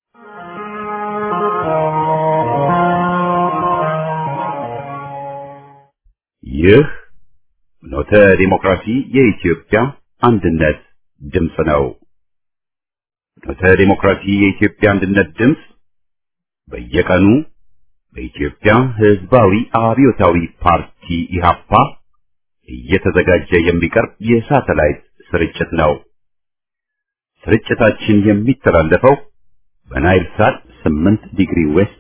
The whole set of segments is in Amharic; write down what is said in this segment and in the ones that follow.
ይህ ኖተ ዲሞክራሲ የኢትዮጵያ አንድነት ድምፅ ነው። ኖተ ዲሞክራሲ የኢትዮጵያ አንድነት ድምፅ በየቀኑ በኢትዮጵያ ሕዝባዊ አብዮታዊ ፓርቲ ኢህአፓ እየተዘጋጀ የሚቀርብ የሳተላይት ስርጭት ነው። ስርጭታችን የሚተላለፈው በናይል ሳት 8 ዲግሪ ዌስት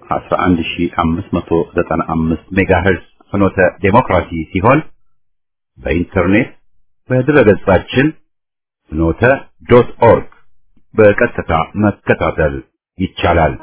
11595 ሜጋሄርዝ ፍኖተ ዴሞክራሲ ሲሆን በኢንተርኔት በድረገጻችን ፍኖተ ዶት ኦርግ በቀጥታ መከታተል ይቻላል።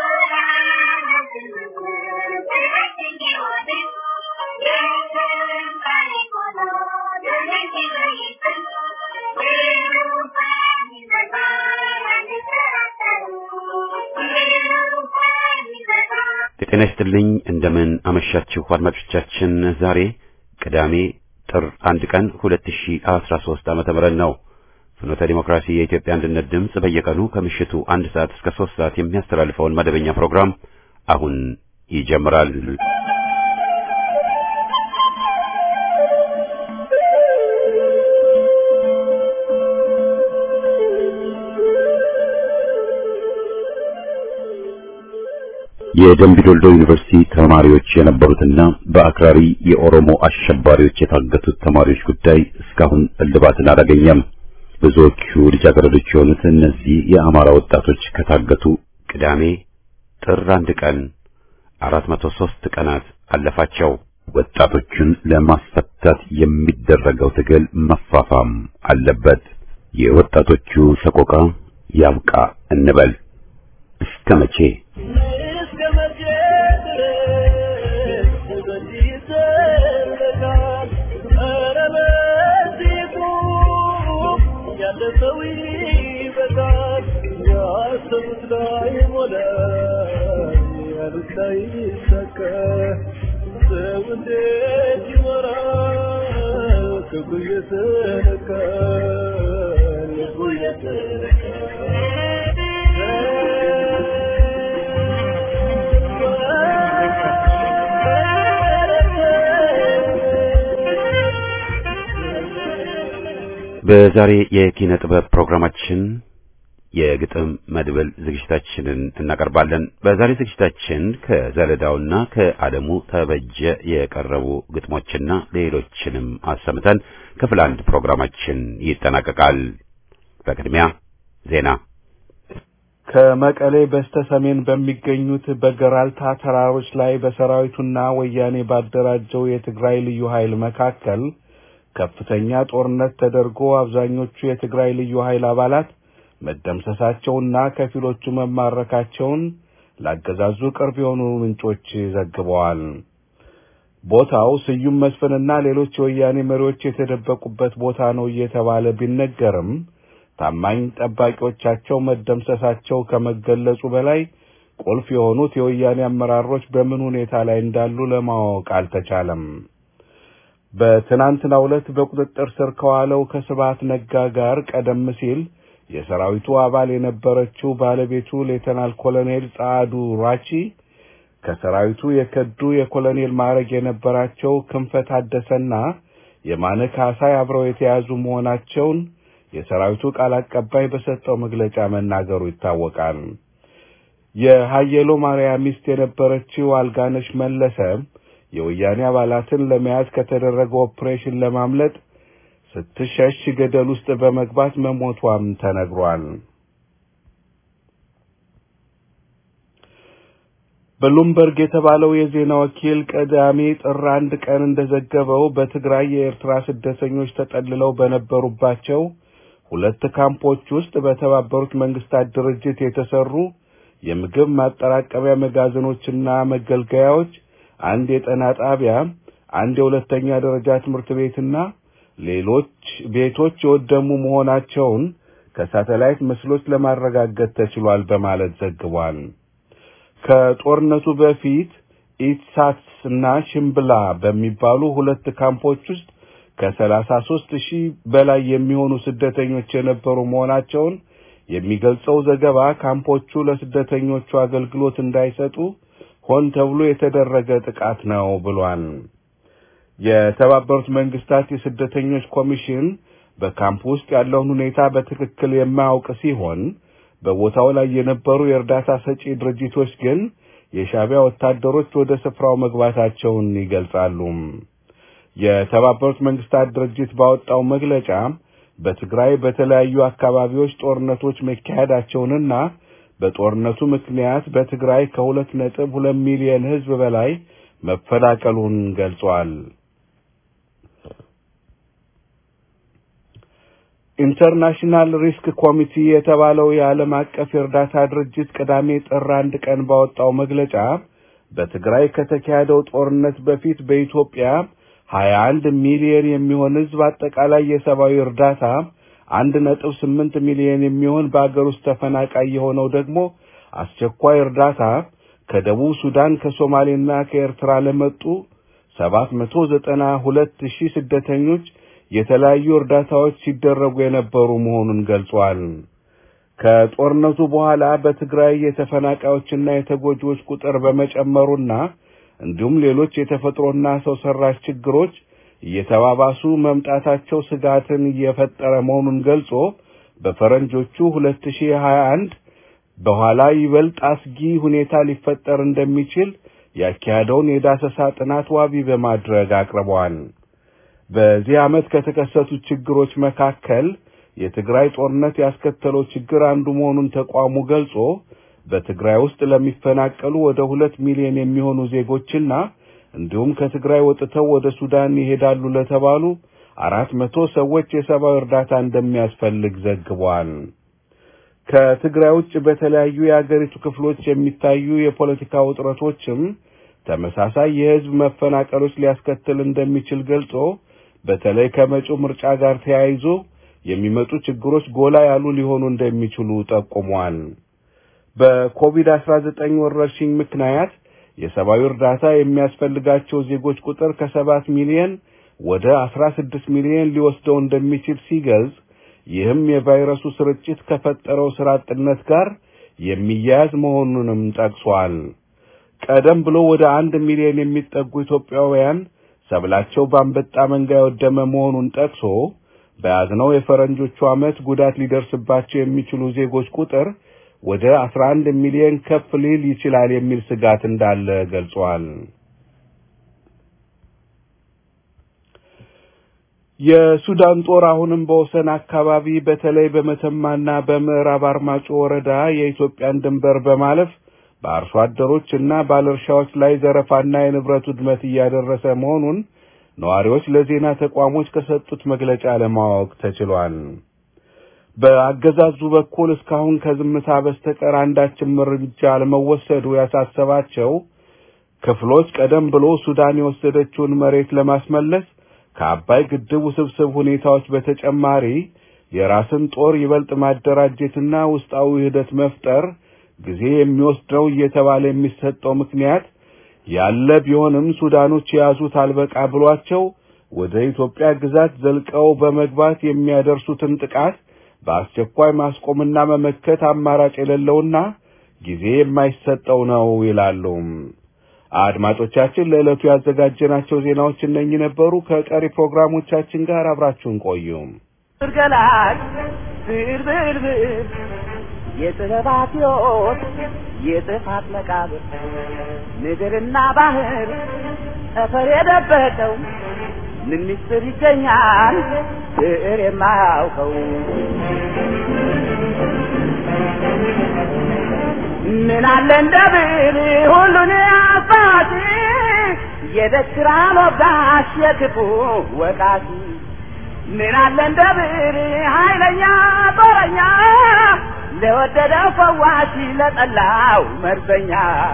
ጤና ይስጥልኝ። እንደምን አመሻችሁ አድማጮቻችን። ዛሬ ቅዳሜ ጥር አንድ ቀን 2013 ዓመተ ምህረት ነው። ፍኖተ ዲሞክራሲ የኢትዮጵያ አንድነት ድምፅ በየቀኑ ከምሽቱ አንድ ሰዓት እስከ ሶስት ሰዓት የሚያስተላልፈውን መደበኛ ፕሮግራም አሁን ይጀምራል። የደምቢዶልዶ ዩኒቨርሲቲ ተማሪዎች የነበሩትና በአክራሪ የኦሮሞ አሸባሪዎች የታገቱት ተማሪዎች ጉዳይ እስካሁን እልባትን አላገኘም። ብዙዎቹ ልጃገረዶች የሆኑት እነዚህ የአማራ ወጣቶች ከታገቱ ቅዳሜ ጥር አንድ ቀን 403 ቀናት አለፋቸው። ወጣቶቹን ለማስፈታት የሚደረገው ትግል መፋፋም አለበት። የወጣቶቹ ሰቆቃ ያብቃ እንበል። እስከ መቼ? በዛሬ የኪነ ጥበብ ፕሮግራማችን የግጥም መድብል ዝግጅታችንን እናቀርባለን። በዛሬ ዝግጅታችን ከዘለዳውና ከአለሙ ተበጀ የቀረቡ ግጥሞችና ሌሎችንም አሰምተን ክፍል አንድ ፕሮግራማችን ይጠናቀቃል። በቅድሚያ ዜና። ከመቀሌ በስተ ሰሜን በሚገኙት በገራልታ ተራሮች ላይ በሰራዊቱና ወያኔ ባደራጀው የትግራይ ልዩ ኃይል መካከል ከፍተኛ ጦርነት ተደርጎ አብዛኞቹ የትግራይ ልዩ ኃይል አባላት መደምሰሳቸውና ከፊሎቹ መማረካቸውን ላገዛዙ ቅርብ የሆኑ ምንጮች ዘግበዋል። ቦታው ስዩም መስፍንና ሌሎች የወያኔ መሪዎች የተደበቁበት ቦታ ነው እየተባለ ቢነገርም ታማኝ ጠባቂዎቻቸው መደምሰሳቸው ከመገለጹ በላይ ቁልፍ የሆኑት የወያኔ አመራሮች በምን ሁኔታ ላይ እንዳሉ ለማወቅ አልተቻለም። በትናንትናው ዕለት በቁጥጥር ስር ከዋለው ከስብሐት ነጋ ጋር ቀደም ሲል የሰራዊቱ አባል የነበረችው ባለቤቱ ሌተናል ኮሎኔል ጸዓዱ ራቺ ከሰራዊቱ የከዱ የኮሎኔል ማዕረግ የነበራቸው ክንፈ ታደሰና የማነ ካሳይ አብረው የተያዙ መሆናቸውን የሰራዊቱ ቃል አቀባይ በሰጠው መግለጫ መናገሩ ይታወቃል። የሀየሎ ማርያም ሚስት የነበረችው አልጋነሽ መለሰ የወያኔ አባላትን ለመያዝ ከተደረገው ኦፕሬሽን ለማምለጥ ስትሸሽ ገደል ውስጥ በመግባት መሞቷም ተነግሯል። ብሉምበርግ የተባለው የዜና ወኪል ቅዳሜ ጥር አንድ ቀን እንደዘገበው በትግራይ የኤርትራ ስደተኞች ተጠልለው በነበሩባቸው ሁለት ካምፖች ውስጥ በተባበሩት መንግስታት ድርጅት የተሰሩ የምግብ ማጠራቀሚያ መጋዘኖችና መገልገያዎች፣ አንድ የጤና ጣቢያ፣ አንድ የሁለተኛ ደረጃ ትምህርት ቤትና ሌሎች ቤቶች የወደሙ መሆናቸውን ከሳተላይት ምስሎች ለማረጋገጥ ተችሏል በማለት ዘግቧል። ከጦርነቱ በፊት ኢትሳት እና ሽምብላ በሚባሉ ሁለት ካምፖች ውስጥ ከሰላሳ ሦስት ሺህ በላይ የሚሆኑ ስደተኞች የነበሩ መሆናቸውን የሚገልጸው ዘገባ ካምፖቹ ለስደተኞቹ አገልግሎት እንዳይሰጡ ሆን ተብሎ የተደረገ ጥቃት ነው ብሏል። የተባበሩት መንግስታት የስደተኞች ኮሚሽን በካምፕ ውስጥ ያለውን ሁኔታ በትክክል የማያውቅ ሲሆን በቦታው ላይ የነበሩ የእርዳታ ሰጪ ድርጅቶች ግን የሻዕቢያ ወታደሮች ወደ ስፍራው መግባታቸውን ይገልጻሉ። የተባበሩት መንግስታት ድርጅት ባወጣው መግለጫ በትግራይ በተለያዩ አካባቢዎች ጦርነቶች መካሄዳቸውንና በጦርነቱ ምክንያት በትግራይ ከሁለት ነጥብ ሁለት ሚሊዮን ሕዝብ በላይ መፈናቀሉን ገልጿል። ኢንተርናሽናል ሪስክ ኮሚቲ የተባለው የዓለም አቀፍ የእርዳታ ድርጅት ቅዳሜ ጥር አንድ ቀን ባወጣው መግለጫ በትግራይ ከተካሄደው ጦርነት በፊት በኢትዮጵያ ሀያ አንድ ሚሊዮን የሚሆን ሕዝብ አጠቃላይ የሰብአዊ እርዳታ አንድ ነጥብ ስምንት ሚሊዮን የሚሆን በአገር ውስጥ ተፈናቃይ የሆነው ደግሞ አስቸኳይ እርዳታ ከደቡብ ሱዳን ከሶማሌና ከኤርትራ ለመጡ ሰባት መቶ ዘጠና ሁለት ሺህ ስደተኞች የተለያዩ እርዳታዎች ሲደረጉ የነበሩ መሆኑን ገልጿል። ከጦርነቱ በኋላ በትግራይ የተፈናቃዮችና የተጎጂዎች ቁጥር በመጨመሩና እንዲሁም ሌሎች የተፈጥሮና ሰው ሰራሽ ችግሮች እየተባባሱ መምጣታቸው ስጋትን እየፈጠረ መሆኑን ገልጾ በፈረንጆቹ 2021 በኋላ ይበልጥ አስጊ ሁኔታ ሊፈጠር እንደሚችል ያካሄደውን የዳሰሳ ጥናት ዋቢ በማድረግ አቅርበዋል። በዚህ ዓመት ከተከሰቱት ችግሮች መካከል የትግራይ ጦርነት ያስከተለው ችግር አንዱ መሆኑን ተቋሙ ገልጾ በትግራይ ውስጥ ለሚፈናቀሉ ወደ ሁለት ሚሊዮን የሚሆኑ ዜጎችና እንዲሁም ከትግራይ ወጥተው ወደ ሱዳን ይሄዳሉ ለተባሉ አራት መቶ ሰዎች የሰብአዊ እርዳታ እንደሚያስፈልግ ዘግቧል። ከትግራይ ውጭ በተለያዩ የአገሪቱ ክፍሎች የሚታዩ የፖለቲካ ውጥረቶችም ተመሳሳይ የሕዝብ መፈናቀሎች ሊያስከትል እንደሚችል ገልጾ በተለይ ከመጪው ምርጫ ጋር ተያይዞ የሚመጡ ችግሮች ጎላ ያሉ ሊሆኑ እንደሚችሉ ጠቁሟል። በኮቪድ-19 ወረርሽኝ ምክንያት የሰብአዊ እርዳታ የሚያስፈልጋቸው ዜጎች ቁጥር ከሰባት ሚሊዮን ወደ አስራ ስድስት ሚሊዮን ሊወስደው እንደሚችል ሲገልጽ ይህም የቫይረሱ ስርጭት ከፈጠረው ስራ አጥነት ጋር የሚያያዝ መሆኑንም ጠቅሷል። ቀደም ብሎ ወደ አንድ ሚሊዮን የሚጠጉ ኢትዮጵያውያን ሰብላቸው በአንበጣ መንጋ የወደመ መሆኑን ጠቅሶ በያዝነው የፈረንጆቹ ዓመት ጉዳት ሊደርስባቸው የሚችሉ ዜጎች ቁጥር ወደ 11 ሚሊዮን ከፍ ሊል ይችላል የሚል ስጋት እንዳለ ገልጿል። የሱዳን ጦር አሁንም በወሰን አካባቢ በተለይ በመተማና በምዕራብ አርማጮ ወረዳ የኢትዮጵያን ድንበር በማለፍ በአርሶ አደሮች እና ባለእርሻዎች ላይ ዘረፋና የንብረት ውድመት እያደረሰ መሆኑን ነዋሪዎች ለዜና ተቋሞች ከሰጡት መግለጫ ለማወቅ ተችሏል። በአገዛዙ በኩል እስካሁን ከዝምታ በስተቀር አንዳችም እርምጃ አለመወሰዱ ያሳሰባቸው ክፍሎች ቀደም ብሎ ሱዳን የወሰደችውን መሬት ለማስመለስ ከአባይ ግድብ ውስብስብ ሁኔታዎች በተጨማሪ የራስን ጦር ይበልጥ ማደራጀትና ውስጣዊ ውህደት መፍጠር ጊዜ የሚወስድ ነው እየተባለ የሚሰጠው ምክንያት ያለ ቢሆንም ሱዳኖች የያዙት አልበቃ ብሏቸው ወደ ኢትዮጵያ ግዛት ዘልቀው በመግባት የሚያደርሱትን ጥቃት በአስቸኳይ ማስቆምና መመከት አማራጭ የሌለውና ጊዜ የማይሰጠው ነው ይላሉ። አድማጮቻችን፣ ለዕለቱ ያዘጋጀናቸው ዜናዎች እነኚህ ነበሩ። ከቀሪ ፕሮግራሞቻችን ጋር አብራችሁን ቆዩ። ገላጭ ብርብርብር የጥበባት ሕይወት የጥፋት መቃብር ምድርና ባህር ጠፈር የደበቀው ምን ምስጢር ይገኛል ብዕር የማያውቀው ምን አለ እንደ ብዕር ሁሉን አባቲ የደስራን ወጋሽ የክፉ ወቃሽ ምን አለ እንደ ብዕር ኃይለኛ ጦረኛ ለወደደው ፈዋሽ ለጠላው መርዘኛ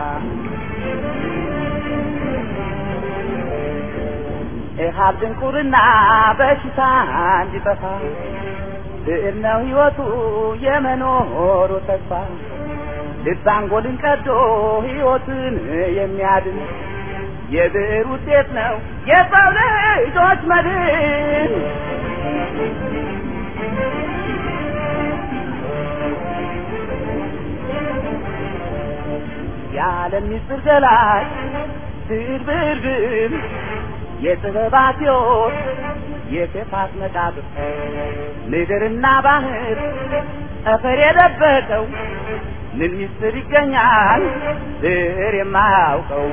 ኢሃብ ድንቁርና በሽታ እንዲጠፋ ብዕር ነው ሕይወቱ የመኖሩ ተስፋ ልብ አንጎልን ቀዶ ሕይወትን የሚያድን የብዕር ውጤት ነው የሰው ልጆች መድን። የዓለም ምስጢር ገላጭ ብዕር ብዕር ብዕር የጥበባት ሕይወት የክፋት መቃብር ምድርና ባህር ጠፈር የደበቀው ምን ምስጢር ይገኛል ብዕር የማያውቀው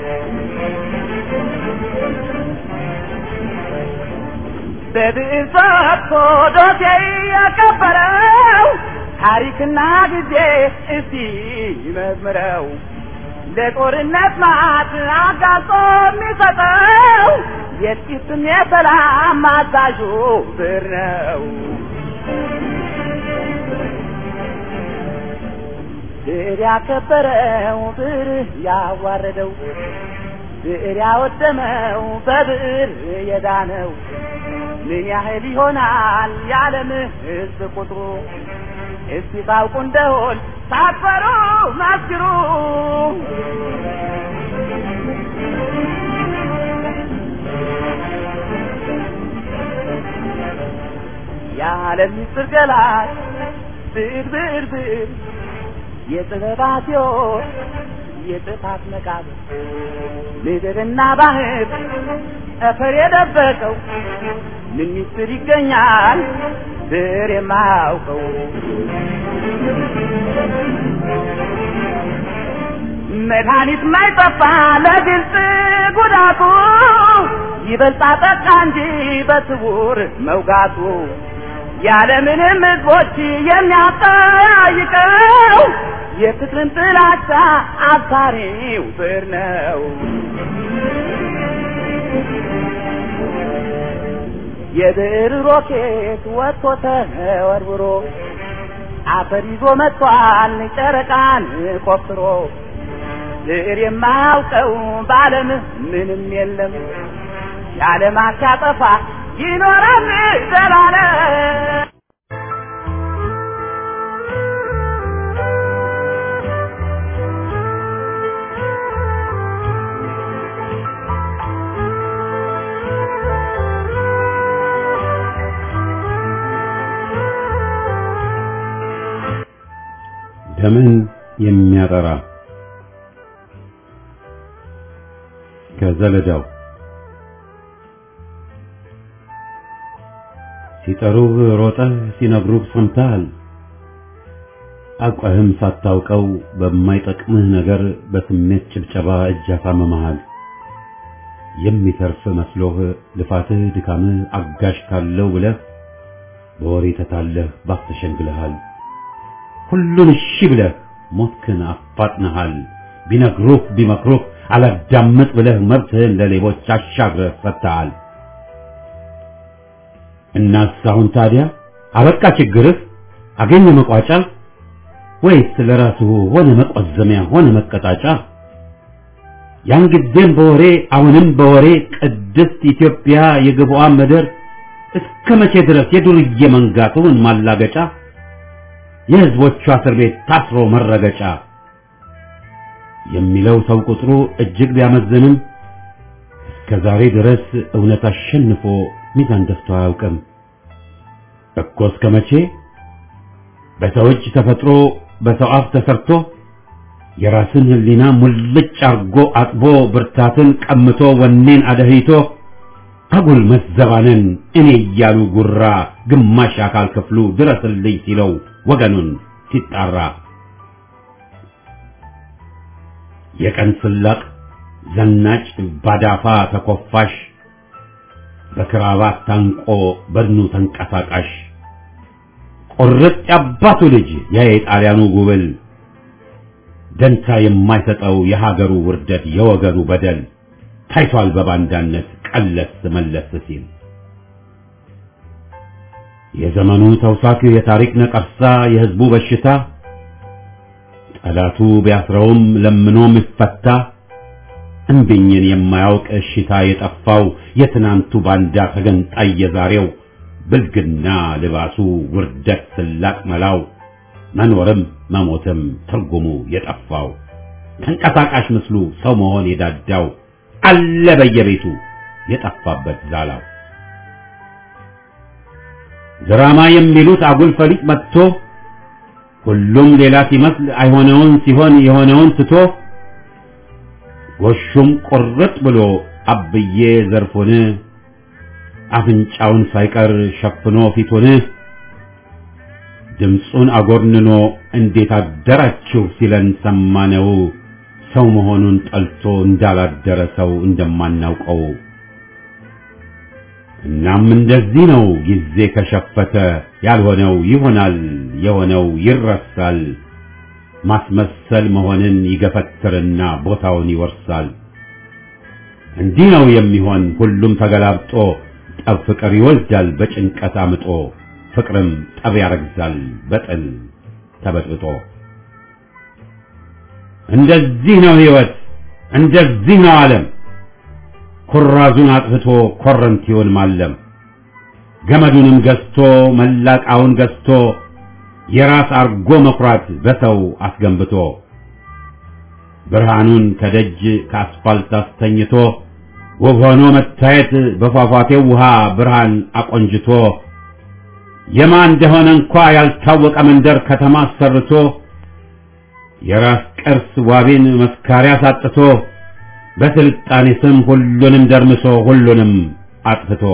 በብዕር ጽፎ ዶሴ ያቀበረው ታሪክና ጊዜ እስቲ ይመዝምረው ለጦርነት ማት አጋልጦ የሚሰጠው የጥቂትም የሰላም አዛዡ ብዕር ነው። ብዕር ያከበረው ብዕር ያዋረደው ብዕር ያወደመው በብዕር የዳነው ምን ያህል ይሆናል የዓለም ሕዝብ ቁጥሩ? እስቲ ታውቁ እንደሆን ሳትፈሩ መስክሩ። የዓለም ምስጢር ገላጭ ብዕር ብዕር ብዕር የጥበባት ሕይወት የጥፋት መቃብር ምድርና ባህር ጠፈር የደበቀው ምን ምስጢር ይገኛል ብዕር የማያውቀው? መድኃኒት ማይጠፋ ለግልጽ ጉዳቱ ይበልጣ ጠቃ እንጂ በስውር መውጋቱ ያለምንም ሕዝቦች የሚያጠያይቀው የፍቅርን ጥላቻ አብሳሪው ብዕር ነው። የብዕር ሮኬት ወጥቶ ተወርውሮ አፈር ይዞ መጥቷል ጨረቃን ቆፍሮ ብዕር የማያውቀው በዓለም ምንም የለም የዓለማት ሲያጠፋ ይኖራል ዘላለም። ደምን የሚያጠራ ከዘለዳው ሲጠሩህ ሮጠህ ሲነግሩህ ሰምተሃል። አውቀህም ሳታውቀው በማይጠቅምህ ነገር በስሜት ጭብጨባ እጅ አሳምመሃል። የሚተርፍ መስሎህ ልፋትህ ድካምህ አጋዥ ካለው ብለህ በወሬ ተታለህ ባስተሸንግለሃል። ሁሉን እሺ ብለህ ሞትክን አፋጥነሃል። ቢነግሩህ ቢመክሩህ አላዳምጥ ብለህ መብትህን ለሌቦች አሻግረህ ሰጥተሃል። እናስ አሁን ታዲያ አበቃ ችግርህ አገኘ መቋጫ ወይስ ለራስህ ሆነ መቆዘሚያ ሆነ መቀጣጫ? ያን ጊዜም በወሬ አሁንም በወሬ ቅድስት ኢትዮጵያ የግብዋን ምድር እስከ መቼ ድረስ የዱርዬ መንጋ ትሁን ማላገጫ የሕዝቦቿ እስር ቤት ታስሮ መረገጫ የሚለው ሰው ቁጥሩ እጅግ ቢያመዝንም እስከ ዛሬ ድረስ እውነት አሸንፎ ሚዛን ደፍቶ አያውቅም እኮ እስከ መቼ በሰው እጅ ተፈጥሮ በሰው አፍ ተሰርቶ የራስን ሕሊና ሙልጭ አርጎ አጥቦ ብርታትን ቀምቶ ወኔን አደህይቶ አጉል መዘባንን እኔ እያሉ ጉራ ግማሽ አካል ክፍሉ ድረስልኝ ሲለው ወገኑን ሲጣራ የቀን ስላቅ ዘናጭ ባዳፋ ተኮፋሽ በክራባት ታንቆ በድኑ ተንቀሳቃሽ ቁርጥ ያባቱ ልጅ ያ የጣሊያኑ ጉብል ደንታ የማይሰጠው የሀገሩ ውርደት የወገኑ በደል ታይቷል በባንዳነት ቀለስ መለስ ሲል የዘመኑ ተውሳኪ የታሪክ ነቀርሳ የህዝቡ በሽታ ጠላቱ ቢያስረውም ለምኖ የሚፈታ እምቢኝን የማያውቅ እሽታ የጠፋው የትናንቱ ባንዳ ተገንጣይ የዛሬው ብልግና ልባሱ ውርደት ስላቅ መላው መኖርም መሞትም ትርጉሙ የጠፋው ተንቀሳቃሽ ምስሉ ሰው መሆን የዳዳው አለ በየቤቱ የጠፋበት ዛላው ድራማ የሚሉት አጉል ፈሊጥ መጥቶ ሁሉም ሌላ ሲመስል አይሆነውን ሲሆን የሆነውን ትቶ ጎሹም ቁርጥ ብሎ አብዬ ዘርፉን አፍንጫውን ሳይቀር ሸፍኖ ፊቱን ድምፁን አጎርንኖ እንዴት አደራችሁ ሲለን ሰማነው። ሰው መሆኑን ጠልቶ እንዳላደረ ሰው እንደማናውቀው እናም እንደዚህ ነው ጊዜ ከሸፈተ ያልሆነው ይሆናል የሆነው ይረሳል። ማስመሰል መሆንን ይገፈትርና ቦታውን ይወርሳል። እንዲህ ነው የሚሆን ሁሉም ተገላብጦ ጠብ ፍቅር ይወልዳል በጭንቀት አምጦ ፍቅርም ጠብ ያረግዛል በጥል ተበጥብጦ። እንደዚህ ነው ሕይወት እንደዚህ ነው ዓለም ኩራዙን አጥፍቶ ኮረንቲውን ማለም ገመዱንም ገዝቶ መላቃውን ገዝቶ የራስ አርጎ መኩራት በሰው አስገንብቶ ብርሃኑን ከደጅ ከአስፋልት አስተኝቶ ውብ ሆኖ መታየት በፏፏቴው ውሃ ብርሃን አቆንጅቶ የማ እንደሆነ እንኳ ያልታወቀ መንደር ከተማ አሰርቶ የራስ ቅርስ ዋቢን መስካሪያ ሳጥቶ በስልጣኔ ስም ሁሉንም ደርምሶ ሁሉንም አጥፍቶ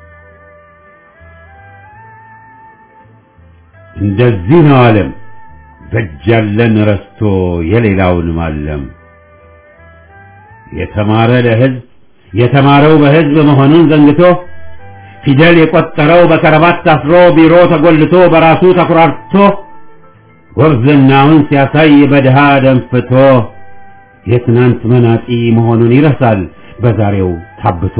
እንደዚህ ነው ዓለም በእጅ ያለን ረስቶ የሌላውን ማለም የተማረ ለሕዝብ የተማረው በሕዝብ መሆኑን ዘንግቶ ፊደል የቆጠረው በከረባት ታስሮ ቢሮ ተጎልቶ በራሱ ተኩራርቶ ጎብዝናውን ሲያሳይ በድሃ ደንፍቶ የትናንት መናጢ መሆኑን ይረሳል በዛሬው ታብቶ።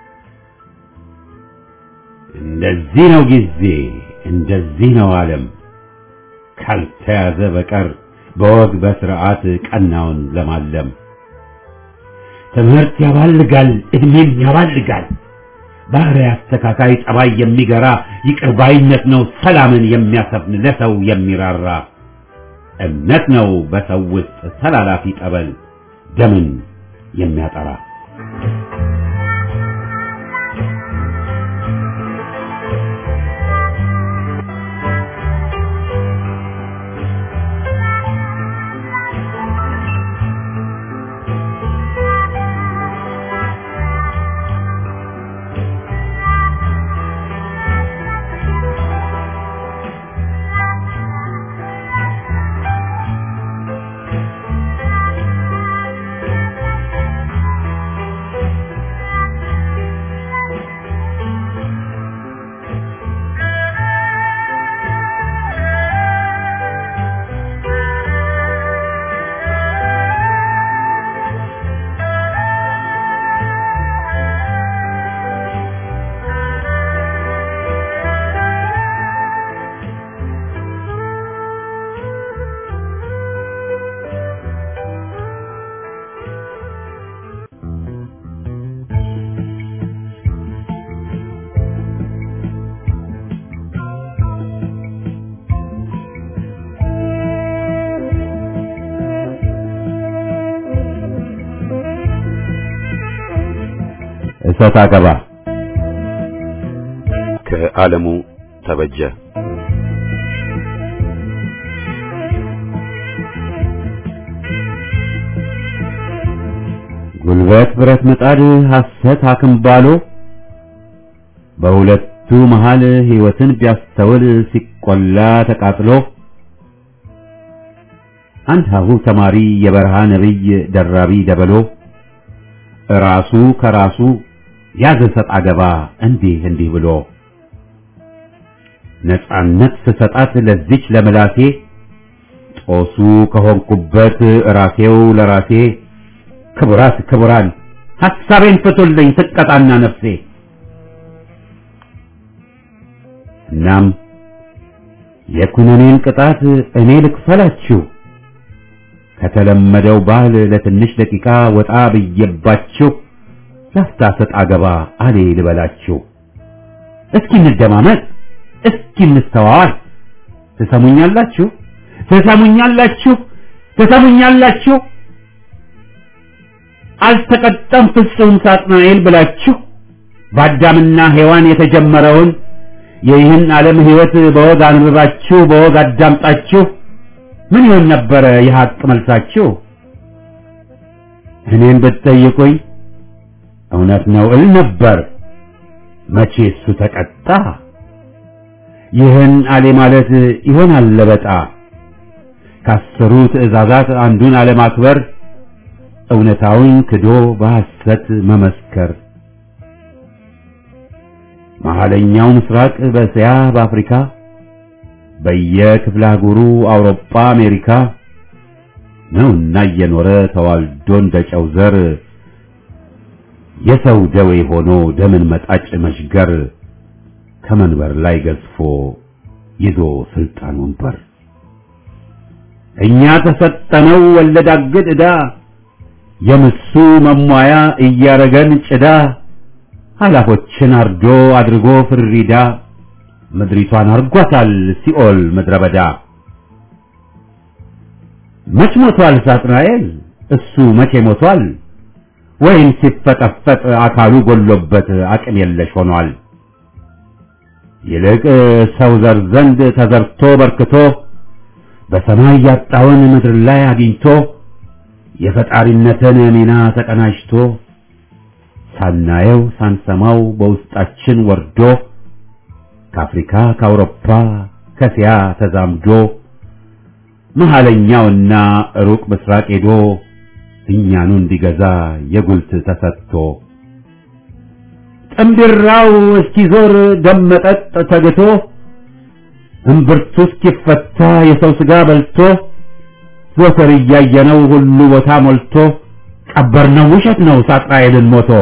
እንደዚህ ነው ጊዜ እንደዚህ ነው ዓለም ካልተያዘ በቀር በወግ በስርዓት ቀናውን ለማለም ትምህርት ያባልጋል እድሜም ያባልጋል ባህሪ አስተካካይ ጠባይ የሚገራ ይቅር ባይነት ነው ሰላምን የሚያሰፍን ለሰው የሚራራ እምነት ነው በሰው ውስጥ ተላላፊ ጠበል ደምን የሚያጠራ እሰጥ አገባ ከዓለሙ ተበጀ ጉልበት ብረት ምጣድ ሐሰት አክምባሎ በሁለቱ መሃል ሕይወትን ቢያስተውል ሲቆላ ተቃጥሎ አንድ ሀሁ ተማሪ የበረሃ ነብይ ደራቢ ደበሎ ራሱ ከራሱ ያዘ ሰጥ አገባ እንዲህ እንዲህ ብሎ ነጻነት ስሰጣት ለዚች ለምላሴ ጦሱ ከሆንኩበት ራሴው ለራሴ ክቡራት ክቡራን ሐሳቤን ፍቱልኝ ትቀጣና ነፍሴ እናም የኩነኔን ቅጣት እኔ ልክፈላችሁ ከተለመደው ባህል ለትንሽ ደቂቃ ወጣ ብዬባችሁ ላፍታ ሰጥ አገባ አሌ ልበላችሁ። እስኪ እንደማመጥ፣ እስኪ እንስተዋዋል። ትሰሙኛላችሁ? ትሰሙኛላችሁ? ትሰሙኛላችሁ? አልተቀጣም ፍጹም ሳጥናኤል ብላችሁ በአዳምና ሔዋን የተጀመረውን የይህን ዓለም ሕይወት በወግ አንብባችሁ በወግ አዳምጣችሁ ምን ይሆን ነበረ የሐቅ መልሳችሁ? እኔን ብትጠይቁኝ እውነት ነው እል ነበር። መቼ እሱ ተቀጣ? ይህን አሌ ማለት ይሆናል ለበጣ ከአስሩ ትእዛዛት አንዱን አለማክበር እውነታውን ክዶ በሐሰት መመስከር መሐለኛው ምስራቅ በእስያ በአፍሪካ በየክፍለ አህጉሩ አውሮፓ አሜሪካ ነውና እየኖረ ተዋልዶ እንደ ጨው ዘር የሰው ደዌ ሆኖ ደምን መጣጭ መሽገር ከመንበር ላይ ገዝፎ ይዞ ስልጣን ወንበር እኛ ተሰጠነው ወለድ አግድ ዕዳ የምሱ መሟያ እያረገን ጭዳ ኃላፎችን አርዶ አድርጎ ፍሪዳ ምድሪቷን አርጓታል ሲኦል ምድረ በዳ። መች ሞቷል ሳጥናኤል እሱ መቼ ሞቷል? ወይም ሲፈጠፈጥ አካሉ ጎሎበት አቅም የለሽ ሆኗል። ይልቅ ሰው ዘር ዘንድ ተዘርቶ በርክቶ በሰማይ ያጣውን ምድር ላይ አግኝቶ የፈጣሪነትን ሚና ተቀናጅቶ ሳናየው ሳንሰማው በውስጣችን ወርዶ ከአፍሪካ ከአውሮፓ ከእስያ ተዛምዶ መሐለኛውና ሩቅ ምስራቅ ሄዶ እኛኑ እንዲገዛ የጉልት ተሰጥቶ ጥምብራው እስኪዞር ደመጠጥ ተግቶ እምብርቱ እስኪፈታ የሰው ሥጋ በልቶ ዞተር እያየነው ሁሉ ቦታ ሞልቶ ቀበርነው ውሸት ነው ሳጥናኤልን ሞቶ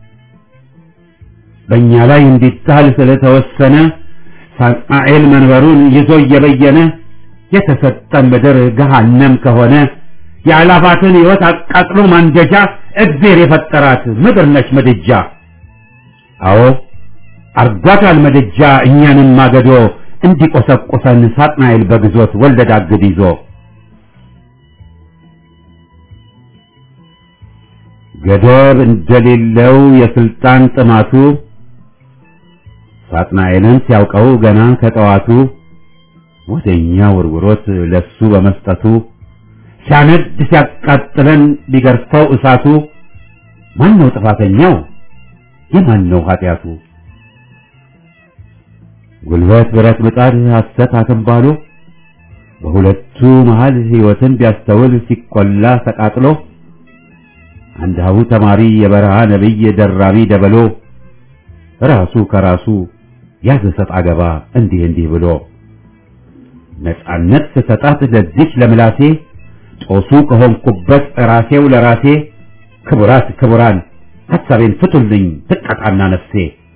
በእኛ ላይ እንዲጣል ስለተወሰነ ሳጥናኤል መንበሩን ይዞ እየበየነ የተሰጠን ምድር ገሃነም ከሆነ የአላፋትን ሕይወት አቃጥሎ ማንደጃ እግዜር የፈጠራት ምድር ነች ምድጃ። አዎ አርጓታል ምድጃ እኛንም ማገዶ እንዲቆሰቁሰን ሳጥናኤል በግዞት ወለድ አግድ ይዞ ገደብ እንደሌለው የስልጣን ጥማቱ ሳጥናኤልን ሲያውቀው ገና ከጠዋቱ ወደኛ ወርውሮት ለሱ በመስጠቱ ሲያነድ ሲያቃጥለን ቢገርፈው እሳቱ ማን ነው ጥፋተኛው? የማን ነው ኃጢአቱ? ጉልበት ብረት ምጣድ ሐሰት አተንባሎ በሁለቱ መሃል ሕይወትን ቢያስተውል ሲቆላ ተቃጥሎ አንድ ሀሁ ተማሪ የበረሃ ነቢይ ደራቢ ደበሎ ራሱ ከራሱ ያዘ ሰጥ አገባ እንዲህ እንዲህ ብሎ ነጻነት ስሰጣት ለዚች ለምላሴ ጦሱ ከሆንኩበት ራሴው ለራሴ ክቡራት ክቡራን ሐሳቤን ፍቱልኝ ትቀጣና ነፍሴ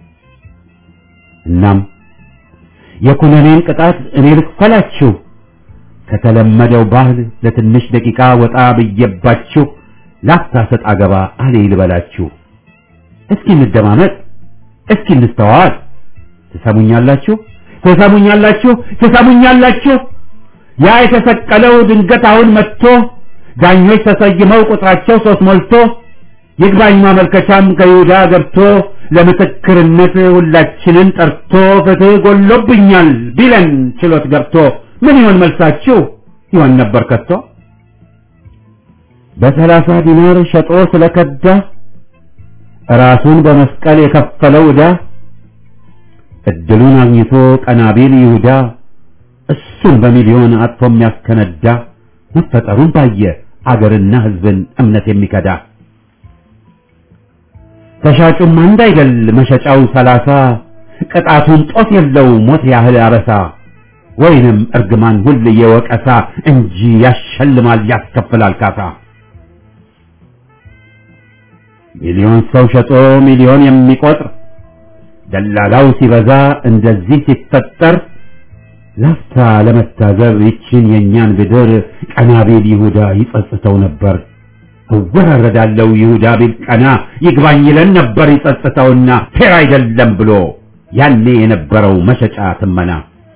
እናም የኩነኔን ቅጣት እኔ ልክፈላችሁ ከተለመደው ባህል ለትንሽ ደቂቃ ወጣ ብዬባችሁ ላፍታ ሰጥ አገባ አሌ ልበላችሁ እስኪ እንደማመጥ እስኪ እንስተዋል ትሰሙኛላችሁ ትሰሙኛላችሁ ትሰሙኛላችሁ ያ የተሰቀለው ድንገት አሁን መጥቶ ዳኞች ተሰይመው ቁጥራቸው ሶስት ሞልቶ ይግባኝ ማመልከቻም ከይሁዳ ገብቶ ለምስክርነት ሁላችንን ጠርቶ ፍትህ ጎሎብኛል ቢለን ችሎት ገብቶ ምን ይሆን መልሳችሁ ይሆን ነበር ከቶ በሰላሳ ዲናር ሸጦ ስለከዳ ራሱን በመስቀል የከፈለው ዕዳ እድሉን አግኝቶ ቀናቢል ይሁዳ እሱን በሚሊዮን አጥፎ የሚያስከነዳ መፈጠሩን ባየ አገርና ሕዝብን እምነት የሚከዳ ተሻጩም አንድ አይደል መሸጫው ሰላሳ ቅጣቱን ጦት የለው ሞት ያህል አበሳ ወይንም እርግማን ሁል የወቀሳ እንጂ ያሸልማል ያስከፍላል ካሳ ሚሊዮን ሰው ሸጦ ሚሊዮን የሚቆጥር ደላላው ሲበዛ እንደዚህ ሲፈጠር ላፍታ ለመታዘብ ይችን የእኛን ብድር ቀናቤል ይሁዳ ይጸጽተው ነበር። እወራረዳለው ይሁዳ ቢል ቀና ይግባኝ ይለን ነበር ይጸጽተውና ፌር አይደለም ብሎ ያኔ የነበረው መሸጫ ትመና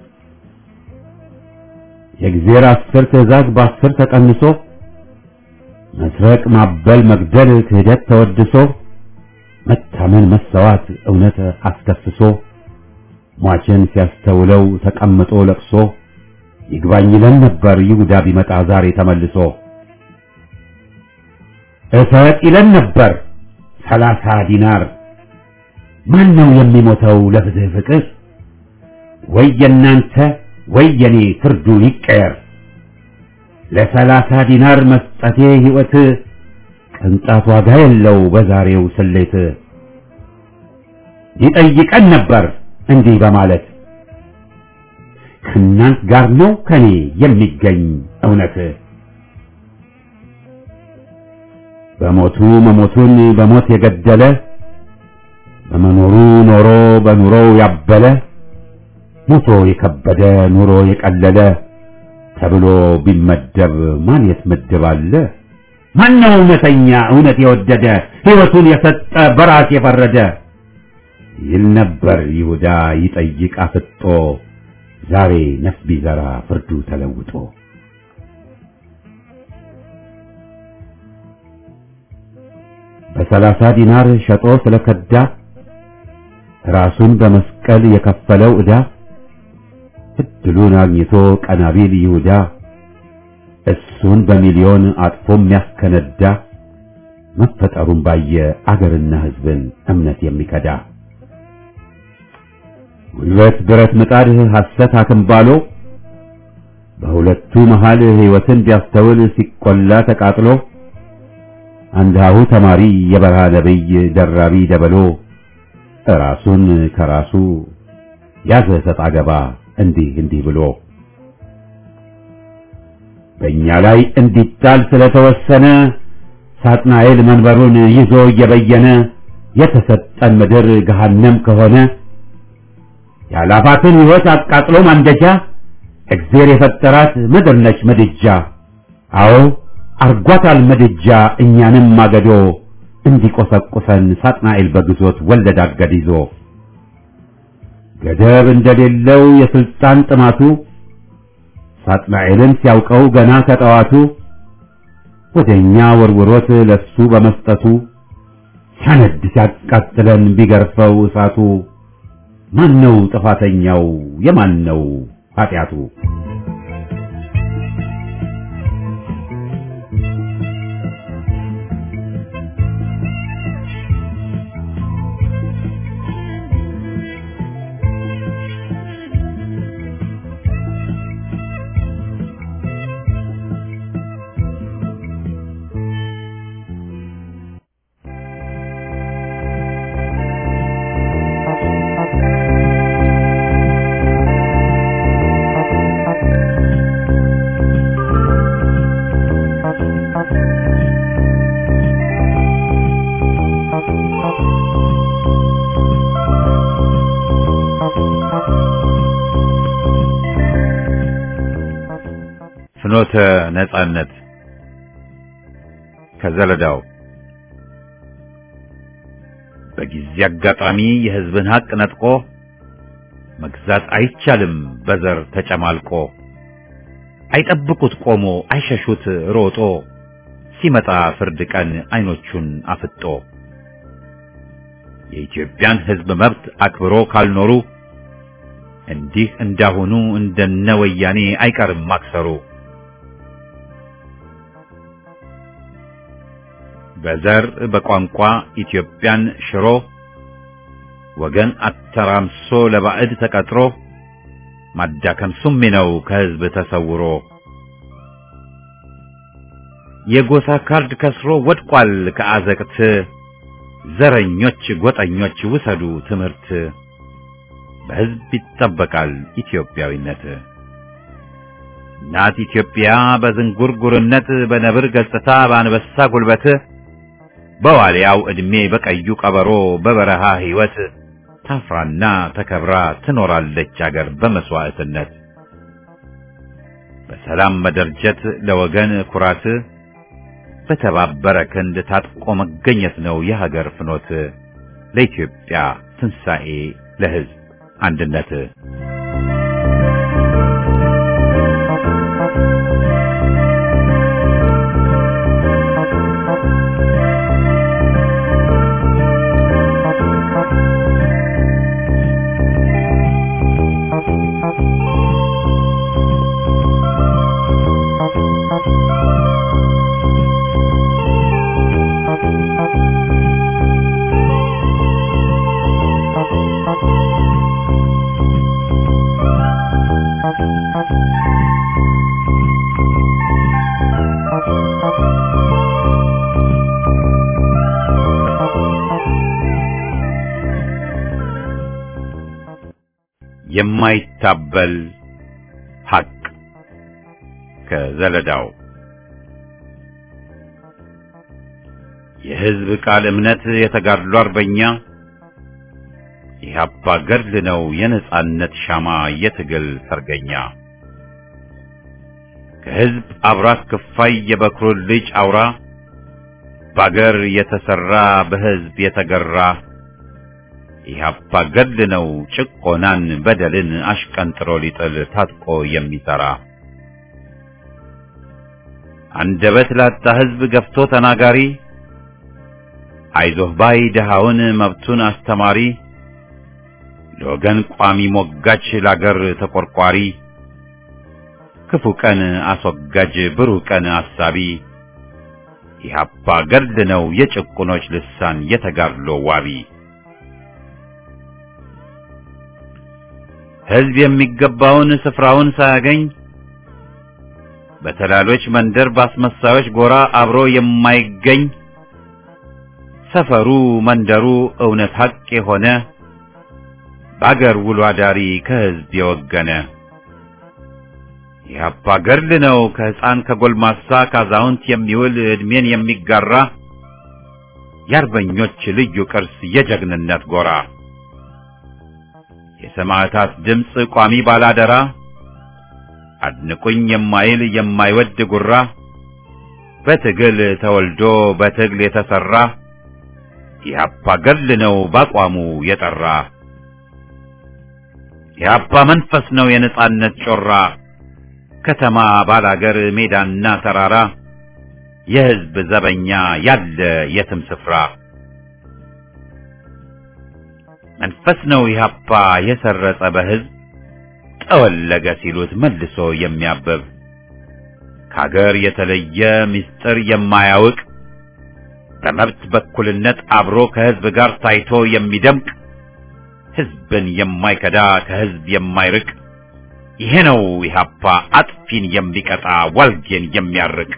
የእግዜር አስር ትእዛዝ በአስር ተቀንሶ መስረቅ፣ ማበል፣ መግደል፣ ክህደት ተወድሶ መታመን፣ መሰዋት፣ እውነት አስከስሶ ሟችን ሲያስተውለው ተቀምጦ ለቅሶ ይግባኝ ይለን ነበር ይሁዳ ቢመጣ ዛሬ ተመልሶ እሰጥ ይለን ነበር ሰላሳ ዲናር ማን ነው የሚሞተው ለፍትህ ፍቅር ወይ የናንተ ወይ የኔ ፍርዱ ይቀየር ለሰላሳ ዲናር መስጠቴ ሕይወት ቅንጣት ዋጋ የለው በዛሬው ስሌት ይጠይቀን ነበር እንዲህ በማለት ከእናንት ጋር ነው ከኔ የሚገኝ እውነት በሞቱ መሞቱን በሞት የገደለ በመኖሩ ኖሮ በኑሮው ያበለ ሞቶ የከበደ ኑሮ የቀለለ ተብሎ ቢመደብ ማን የት ምድብ አለ? ማን ነው እውነተኛ እውነት የወደደ ሕይወቱን የሰጠ በራስ የፈረደ ይል ነበር ይሁዳ ይጠይቅ አፍጦ ዛሬ ነፍስ ቢዘራ ፍርዱ ተለውጦ በሰላሳ ዲናር ሸጦ ስለከዳ ራሱን በመስቀል የከፈለው ዕዳ እድሉን አግኝቶ ቀናቢል ይሁዳ እሱን በሚሊዮን አጥፎ የሚያስከነዳ መፈጠሩን ባየ አገርና ሕዝብን እምነት የሚከዳ ጉልበት ብረት ምጣድ ሐሰት አክምባሎ በሁለቱ መሃል ሕይወትን ቢያስተውል ሲቆላ ተቃጥሎ አንድ ሀሁ ተማሪ የበረሃ ነብይ ደራቢ ደበሎ ራሱን ከራሱ ያዘ ሰጥ አገባ እንዲህ እንዲህ ብሎ በእኛ ላይ እንዲጣል ስለተወሰነ ሳጥናኤል መንበሩን ይዞ እየበየነ የተሰጠን ምድር ገሃነም ከሆነ ያላፋትን ሕይወት አቃጥሎ ማንደጃ እግዜር የፈጠራት ምድር ነች ምድጃ። አዎ አርጓታል ምድጃ እኛንም ማገዶ እንዲቆሰቁሰን ሳጥናኤል በግዞት ወለድ አገድ ይዞ ገደብ እንደሌለው የስልጣን ጥማቱ ሳጥናኤልን ሲያውቀው ገና ከጠዋቱ ወደኛ ወርውሮት ለሱ በመስጠቱ ሲያነድ ሲያቃጥለን ቢገርፈው እሳቱ ማን ነው ጥፋተኛው? የማን ነው ኃጢአቱ? ፍኖተ ነጻነት ከዘለዳው በጊዜ አጋጣሚ የሕዝብን ሀቅ ነጥቆ መግዛት አይቻልም በዘር ተጨማልቆ አይጠብቁት ቆሞ አይሸሹት ሮጦ ሲመጣ ፍርድ ቀን አይኖቹን አፍጦ የኢትዮጵያን ሕዝብ መብት አክብሮ ካልኖሩ እንዲህ እንዳሁኑ እንደነ ወያኔ አይቀርም ማክሰሩ። በዘር በቋንቋ ኢትዮጵያን ሽሮ ወገን አተራምሶ ለባዕድ ተቀጥሮ ማዳከም ሱሚ ነው ከሕዝብ ተሰውሮ። የጎሳ ካርድ ከስሮ ወድቋል ከአዘቅት ዘረኞች ጎጠኞች ውሰዱ ትምህርት በሕዝብ ይጠበቃል ኢትዮጵያዊነት። እናት ኢትዮጵያ በዝንጉርጉርነት በነብር ገጽታ በአንበሳ ጉልበት በዋልያው ዕድሜ በቀዩ ቀበሮ በበረሃ ሕይወት ታፍራና ተከብራ ትኖራለች አገር በመስዋዕትነት በሰላም መደርጀት ለወገን ኩራት በተባበረ ክንድ ታጥቆ መገኘት ነው የሀገር ፍኖት ለኢትዮጵያ ትንሣኤ ለሕዝብ አንድነት የማይታበል ሐቅ ከዘለዳው የሕዝብ ቃል እምነት የተጋድሎ አርበኛ የኢህአፓ ገድል ነው የነጻነት ሻማ የትግል ሰርገኛ ከሕዝብ አብራክ ክፋይ የበኩር ልጅ አውራ ባገር የተሰራ በሕዝብ የተገራ ኢህአፓ ገድል ነው ጭቆናን በደልን አሽቀንጥሮ ሊጥል ታጥቆ የሚሰራ አንደበት ላጣ ሕዝብ ገፍቶ ተናጋሪ አይዞህ ባይ ድሃውን መብቱን አስተማሪ ለወገን ቋሚ ሞጋች ላገር ተቆርቋሪ ክፉ ቀን አስወጋጅ ብሩህ ቀን አሳቢ ኢህአፓ ገድል ነው የጭቁኖች ልሳን የተጋድሎ ዋቢ ሕዝብ የሚገባውን ስፍራውን ሳያገኝ በተላሎች መንደር ባስመሳዮች ጎራ አብሮ የማይገኝ ሰፈሩ መንደሩ እውነት ሐቅ የሆነ በአገር ውሎ አዳሪ ከሕዝብ የወገነ የአባ ገድል ነው ከሕፃን ከጎልማሳ ካዛውንት የሚውል ዕድሜን የሚጋራ የአርበኞች ልዩ ቅርስ የጀግንነት ጎራ የሰማዕታት ድምፅ ቋሚ ባላደራ አድንቁኝ የማይል የማይወድ ጉራ በትግል ተወልዶ በትግል የተሰራ የአባ ገድል ነው ባቋሙ የጠራ የአባ መንፈስ ነው የነጻነት ጮራ ከተማ ባላገር ሜዳና ተራራ የሕዝብ ዘበኛ ያለ የትም ስፍራ መንፈስ ነው ኢህአፓ የሰረጸ በሕዝብ ጠወለገ ሲሉት መልሶ የሚያበብ ከአገር የተለየ ምስጢር የማያውቅ በመብት በኩልነት አብሮ ከሕዝብ ጋር ታይቶ የሚደምቅ ሕዝብን የማይከዳ ከሕዝብ የማይርቅ ይሄ ነው ኢህአፓ አጥፊን የሚቀጣ ዋልጌን የሚያርቅ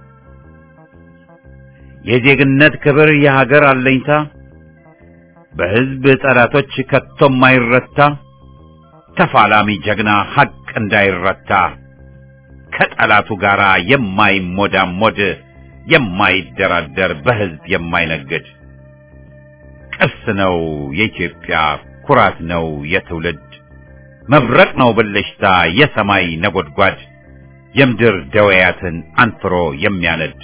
የዜግነት ክብር የሀገር አለኝታ በሕዝብ ጠላቶች ከቶ የማይረታ ተፋላሚ ጀግና ሐቅ እንዳይረታ ከጠላቱ ጋር የማይሞዳሞድ የማይደራደር በሕዝብ የማይነግድ ቅርስ ነው የኢትዮጵያ ኩራት ነው የትውልድ መብረቅ ነው ብልሽታ የሰማይ ነጎድጓድ የምድር ደወያትን አንፍሮ የሚያነድ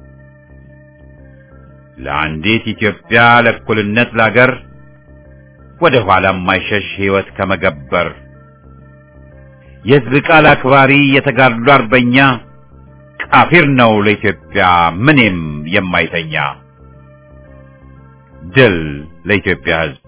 ለአንዲት ኢትዮጵያ ለእኩልነት ላገር ወደ ኋላ የማይሸሽ ሕይወት ከመገበር የሕዝብ ቃል አክባሪ የተጋድሎ አርበኛ ቃፊር ነው ለኢትዮጵያ ምኔም የማይተኛ ድል ለኢትዮጵያ ሕዝብ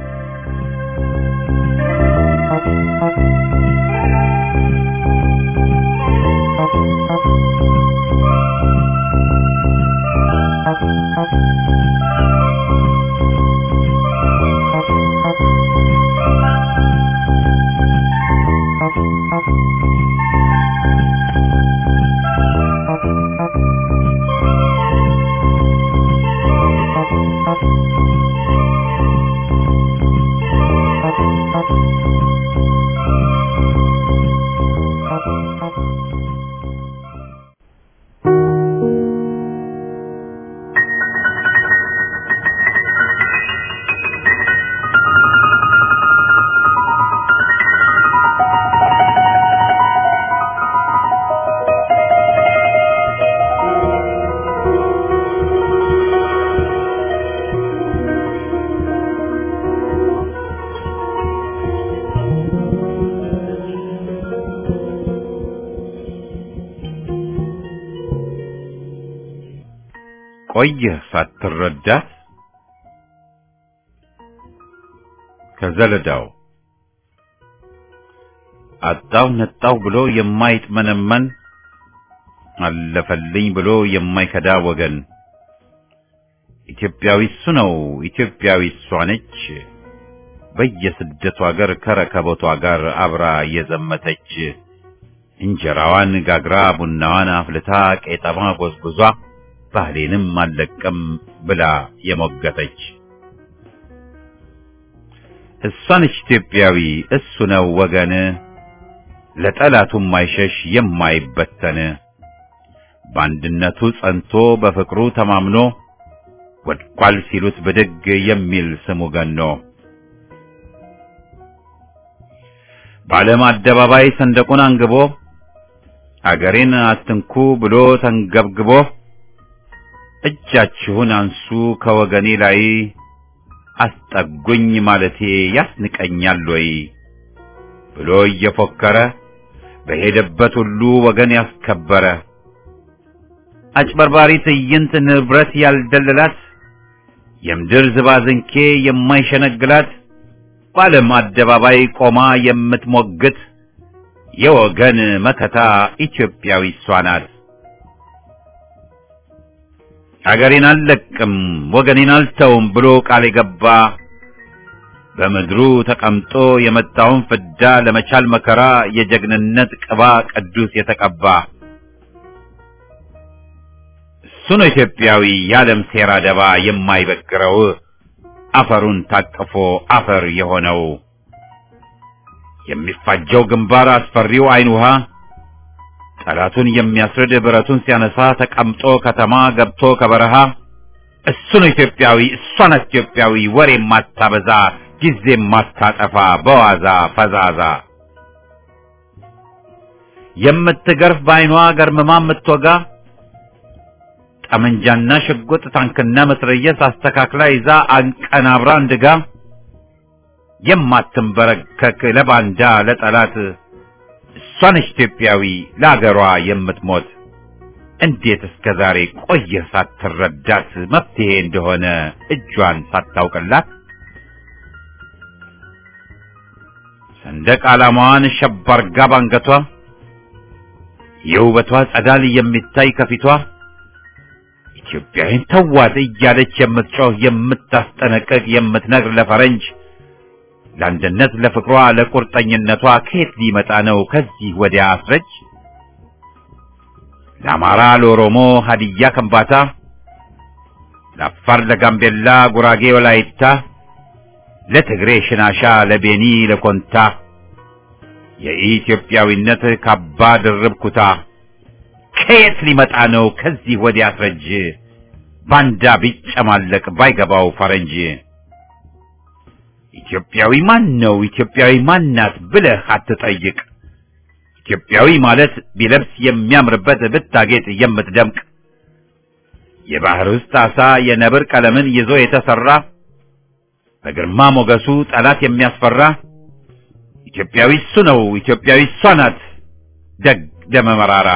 ቆየህ ሳትረዳት ከዘለዳው አጣው ነጣው ብሎ የማይጥመነመን አለፈልኝ ብሎ የማይከዳ ወገን ኢትዮጵያዊ እሱ ነው፣ ኢትዮጵያዊ እሷ ነች። በየስደቱ አገር ከረከቦቷ ጋር አብራ የዘመተች እንጀራዋን ጋግራ ቡናዋን አፍልታ ቄጠማ ጎዝጉዟ ባህሌንም አልለቅም ብላ የሞገተች እሷነች ኢትዮጵያዊ እሱ ነው ወገን ለጠላቱም ማይሸሽ የማይበተን በአንድነቱ ጸንቶ በፍቅሩ ተማምኖ ወድቋል ሲሉት ብድግ የሚል ስሙ ገኖ በዓለም አደባባይ ሰንደቁን አንግቦ አገሬን አትንኩ ብሎ ተንገብግቦ እጃችሁን አንሱ ከወገኔ ላይ አስጠጉኝ ማለቴ ያስንቀኛል ወይ ብሎ እየፎከረ በሄደበት ሁሉ ወገን ያስከበረ አጭበርባሪ ትዕይንት ንብረት ያልደለላት የምድር ዝባዝንኬ የማይሸነግላት በዓለም አደባባይ ቆማ የምትሞግት የወገን መከታ ኢትዮጵያዊ እሷ ናት። አገሬን አልለቅም ወገኔን አልተውም ብሎ ቃል የገባ በምድሩ ተቀምጦ የመጣውን ፍዳ ለመቻል መከራ የጀግንነት ቅባ ቅዱስ የተቀባ እሱ ነው ኢትዮጵያዊ የዓለም ሴራ ደባ የማይበግረው አፈሩን ታቅፎ አፈር የሆነው የሚፋጀው ግንባር አስፈሪው አይን ውሃ ጠላቱን የሚያስርድ ብረቱን ሲያነሳ ተቀምጦ ከተማ ገብቶ ከበረሃ እሱ ነው ኢትዮጵያዊ እሷ ናት ኢትዮጵያዊ ወሬ ማታበዛ ጊዜ ማታጠፋ በዋዛ ፈዛዛ የምትገርፍ በአይኗ ገርምማ የምትወጋ ጠመንጃና ሽጉጥ ታንክና መትረየስ አስተካክላ ይዛ አንቀናብራ እንድጋ የማትንበረከክ ለባንዳ ለጠላት እሷ ነች ኢትዮጵያዊ ለአገሯ የምትሞት እንዴት እስከ ዛሬ ቆየህ ሳትረዳት መፍትሄ እንደሆነ እጇን ሳታውቅላት ሰንደቅ ዓላማዋን ሸብ አርጋ ባንገቷ የውበቷ ጸዳል የሚታይ ከፊቷ ኢትዮጵያዊን ተዋት እያለች የምትጮህ የምታስጠነቅቅ የምትነግር ለፈረንጅ ለአንድነት ለፍቅሯ ለቁርጠኝነቷ ከየት ሊመጣ ነው ከዚህ ወዲያ አስረጅ ለአማራ ለኦሮሞ ሀዲያ ከምባታ ለአፋር ለጋምቤላ ጉራጌ ወላይታ ለትግሬ ሽናሻ ለቤኒ ለኮንታ የኢትዮጵያዊነት ካባ ድርብ ኩታ ከየት ሊመጣ ነው ከዚህ ወዲያ አስረጅ ባንዳ ቢጨማለቅ ባይገባው ፈረንጅ ኢትዮጵያዊ ማን ነው ኢትዮጵያዊ ማናት ብለህ አትጠይቅ ኢትዮጵያዊ ማለት ቢለብስ የሚያምርበት ብታጌጥ የምትደምቅ የባህር ውስጥ አሳ የነብር ቀለምን ይዞ የተሰራ በግርማ ሞገሱ ጠላት የሚያስፈራ ኢትዮጵያዊ እሱ ነው ኢትዮጵያዊ እሷ ናት ደግ ደመ መራራ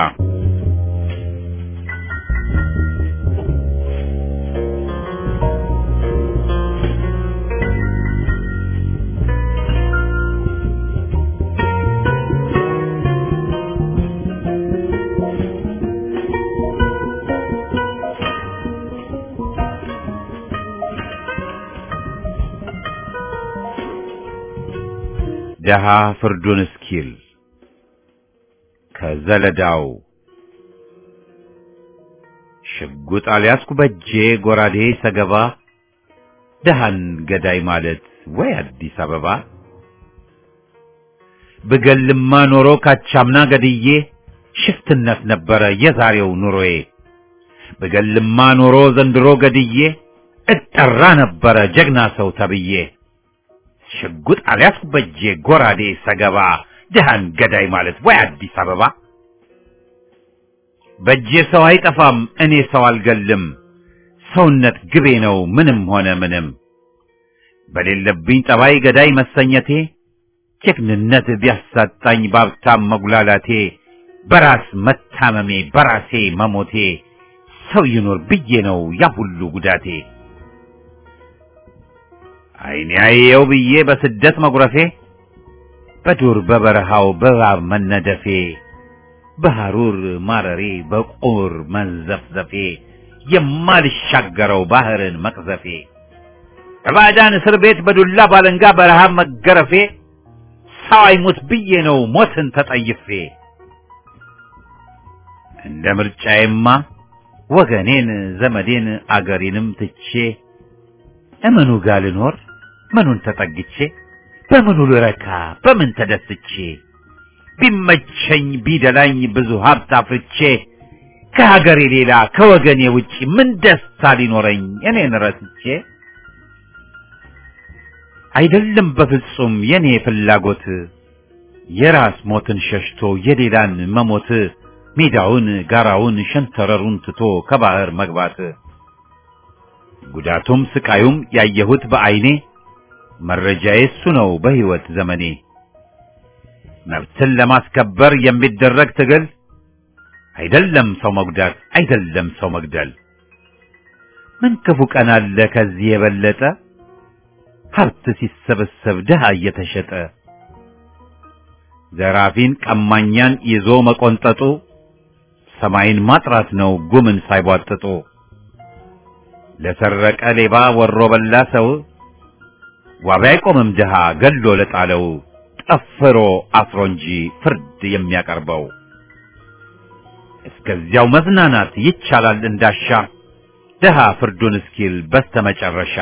ደሃ ፍርዱን እስኪል ከዘለዳው ሽጉጥ አልያዝኩ በጄ ጎራዴ ሰገባ ደሃን ገዳይ ማለት ወይ አዲስ አበባ ብገልማ ኖሮ ካቻምና ገድዬ ሽፍትነት ነበረ የዛሬው ኑሮዬ ብገልማ ኖሮ ዘንድሮ ገድዬ እጠራ ነበረ ጀግና ሰው ተብዬ ሽጉጥ አልያዝኩ በጄ ጎራዴ ሰገባ ድሃን ገዳይ ማለት ወይ አዲስ አበባ በጄ ሰው አይጠፋም እኔ ሰው አልገልም ሰውነት ግቤ ነው ምንም ሆነ ምንም በሌለብኝ ጠባይ ገዳይ መሰኘቴ ጀግንነት ቢያሳጣኝ ባብታም መጉላላቴ በራስ መታመሜ በራሴ መሞቴ ሰው ይኖር ብዬ ነው ያ ሁሉ ጉዳቴ አይኔ አየው ብዬ በስደት መጉረፌ በዱር በበረሃው በእባብ መነደፌ በሐሩር ማረሬ በቁር መንዘፍዘፌ የማልሻገረው ባህርን መቅዘፌ በባዕዳን እስር ቤት በዱላ ባለንጋ በረሃብ መገረፌ ሰው አይሙት ብዬ ነው ሞትን ተጠይፌ እንደ ምርጫዬማ ወገኔን ዘመዴን አገሬንም ትቼ እምኑ ጋር ልኖር ምኑን ተጠግቼ በምኑ ልረካ በምን ተደስቼ ቢመቸኝ ቢደላኝ ብዙ ሀብት አፍርቼ ከሀገሬ ሌላ ከወገኔ ውጪ ምን ደስታ ሊኖረኝ እኔን ረስቼ አይደለም በፍጹም የኔ ፍላጎት የራስ ሞትን ሸሽቶ የሌላን መሞት ሜዳውን ጋራውን ሸንተረሩን ትቶ ከባህር መግባት ጉዳቱም ስቃዩም ያየሁት በዐይኔ መረጃዬ እሱ ነው በሕይወት ዘመኔ መብትን ለማስከበር የሚደረግ ትግል አይደለም ሰው መጉዳት አይደለም ሰው መግደል ምን ክፉ ቀን አለ ከዚህ የበለጠ ሀብት ሲሰበሰብ ድሃ እየተሸጠ ዘራፊን ቀማኛን ይዞ መቆንጠጡ ሰማይን ማጥራት ነው ጉምን ሳይቧጥጡ ለሰረቀ ሌባ ወሮ በላ ሰው ዋቢ አይቆምም ድሃ ገሎ ለጣለው ጠፍሮ አስሮ እንጂ ፍርድ የሚያቀርበው እስከዚያው መዝናናት ይቻላል እንዳሻ ድሃ ፍርዱን እስኪል በስተመጨረሻ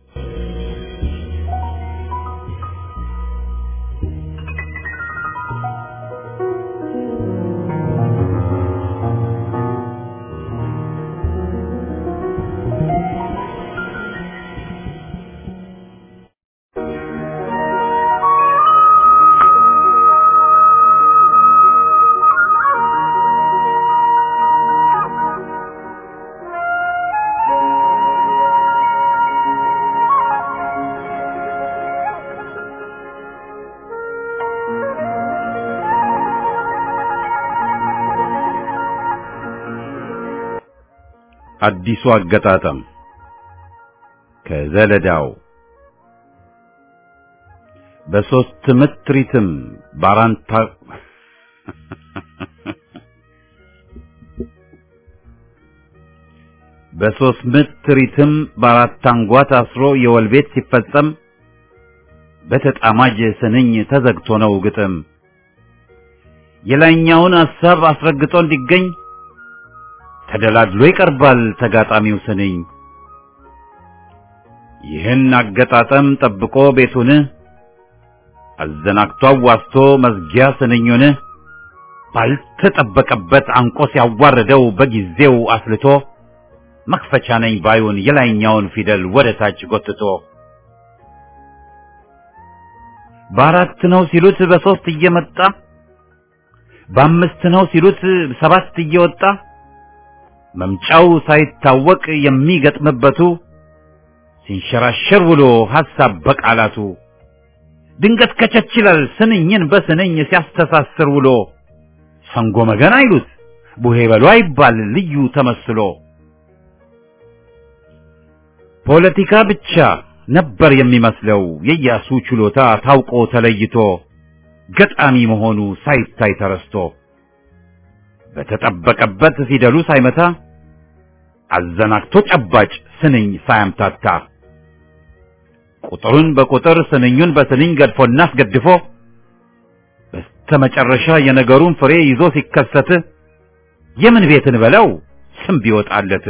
አዲሱ አገጣጠም ከዘለዳው በሶስት ምት ሪትም ባራንታ በሶስት ምት ሪትም በአራት አንጓ ታስሮ የወል ቤት ሲፈጸም በተጣማጅ ስንኝ ተዘግቶ ነው ግጥም የላይኛውን ሐሳብ አስረግጦ እንዲገኝ ተደላድሎ ይቀርባል ተጋጣሚው ስንኝ ይህን አገጣጠም ጠብቆ ቤቱን አዘናግቶ አዋስቶ መዝጊያ ስንኙን ባልተጠበቀበት አንቆ ሲያዋርደው በጊዜው አስልቶ መክፈቻ ነኝ ባዩን የላይኛውን ፊደል ወደ ታች ጎትቶ በአራት ነው ሲሉት በሶስት እየመጣ በአምስት ነው ሲሉት ሰባት እየወጣ መምጫው ሳይታወቅ የሚገጥምበቱ ሲንሸራሸር ውሎ ሐሳብ በቃላቱ ድንገት ከቸች ይላል ስንኝን በስንኝ ሲያስተሳስር ውሎ ሰንጎ መገን አይሉት ቡሄ በሉ አይባል ልዩ ተመስሎ ፖለቲካ ብቻ ነበር የሚመስለው የኢያሱ ችሎታ ታውቆ ተለይቶ ገጣሚ መሆኑ ሳይታይ ተረስቶ በተጠበቀበት ፊደሉ ሳይመታ አዘናግቶ ጨባጭ ስንኝ ሳያምታታ ቁጥሩን በቁጥር ስንኙን በስንኝ ገድፎና አስገድፎ በስተመጨረሻ የነገሩን ፍሬ ይዞ ሲከሰት የምን ቤትን በለው ስም ቢወጣለት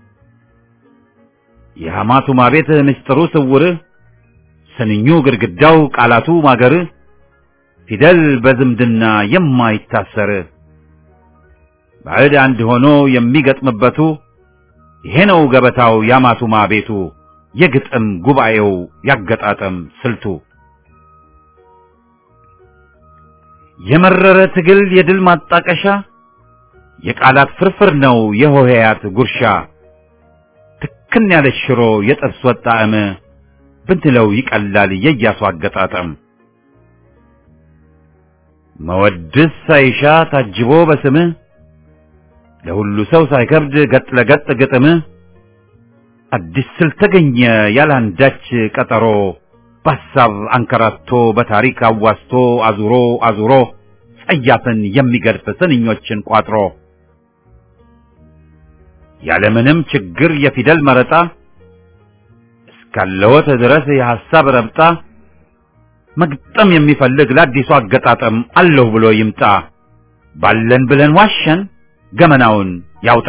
የሐማቱማ ቤት ምስጢሩ ስውር ስንኙ ግድግዳው ቃላቱ ማገር ፊደል በዝምድና የማይታሰር ባዕድ አንድ ሆኖ የሚገጥምበቱ ይሄ ነው ገበታው ያማቱማ ቤቱ የግጥም ጉባኤው ያገጣጠም ስልቱ የመረረ ትግል የድል ማጣቀሻ የቃላት ፍርፍር ነው የሆሄያት ጉርሻ ትክን ያለች ሽሮ የጥርስ ወጥ ጣዕም ብንለው ይቀላል የኢያሱ አገጣጠም መወድስ ሳይሻ ታጅቦ በስምህ ለሁሉ ሰው ሳይከብድ ገጥ ለገጥ ግጥም አዲስ ስል ተገኘ ያላንዳች ቀጠሮ በሐሳብ አንከራቶ በታሪክ አዋስቶ አዙሮ አዙሮ ጸያፍን የሚገድፍ ስንኞችን ቋጥሮ ያለምንም ችግር የፊደል መረጣ እስካለወት ድረስ የሐሳብ ረብጣ መግጠም የሚፈልግ ለአዲሱ አገጣጠም አለሁ ብሎ ይምጣ ባለን ብለን ዋሸን ገመናውን ያውጣ።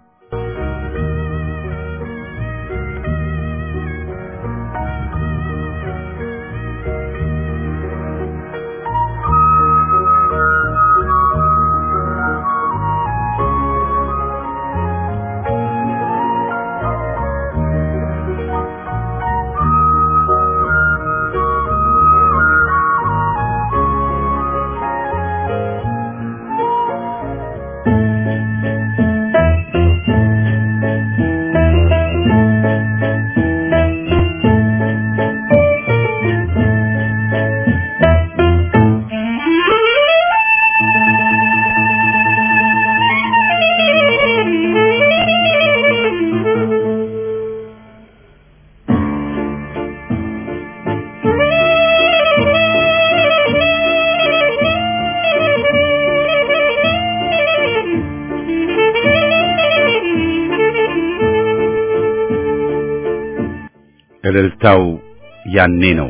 እልልታው ያኔ ነው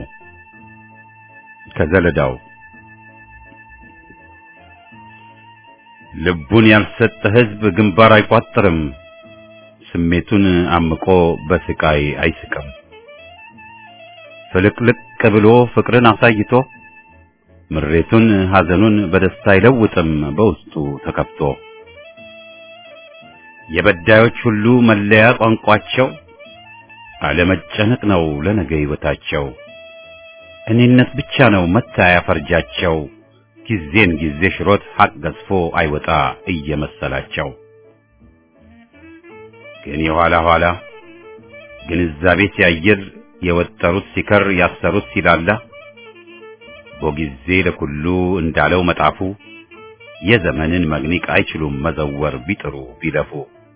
ከዘለዳው ልቡን ያልሰጠ ሕዝብ ግንባር አይቋጥርም፣ ስሜቱን አምቆ በስቃይ አይስቅም። ፍልቅልቅ ብሎ ፍቅርን አሳይቶ ምሬቱን ሐዘኑን በደስታ አይለውጥም በውስጡ ተከፍቶ የበዳዮች ሁሉ መለያ ቋንቋቸው አለመጨነቅ ነው ለነገ ሕይወታቸው። እኔነት ብቻ ነው መታያ ፈርጃቸው። ጊዜን ጊዜ ሽሮት ሐቅ ገዝፎ አይወጣ እየመሰላቸው ግን የኋላ ኋላ ግንዛቤ ሲያይር የወጠሩት ሲከር ያሰሩት ሲላላ በጊዜ ለኩሉ እንዳለው መጣፉ የዘመንን መግኒቅ አይችሉም መዘወር ቢጥሩ ቢለፉ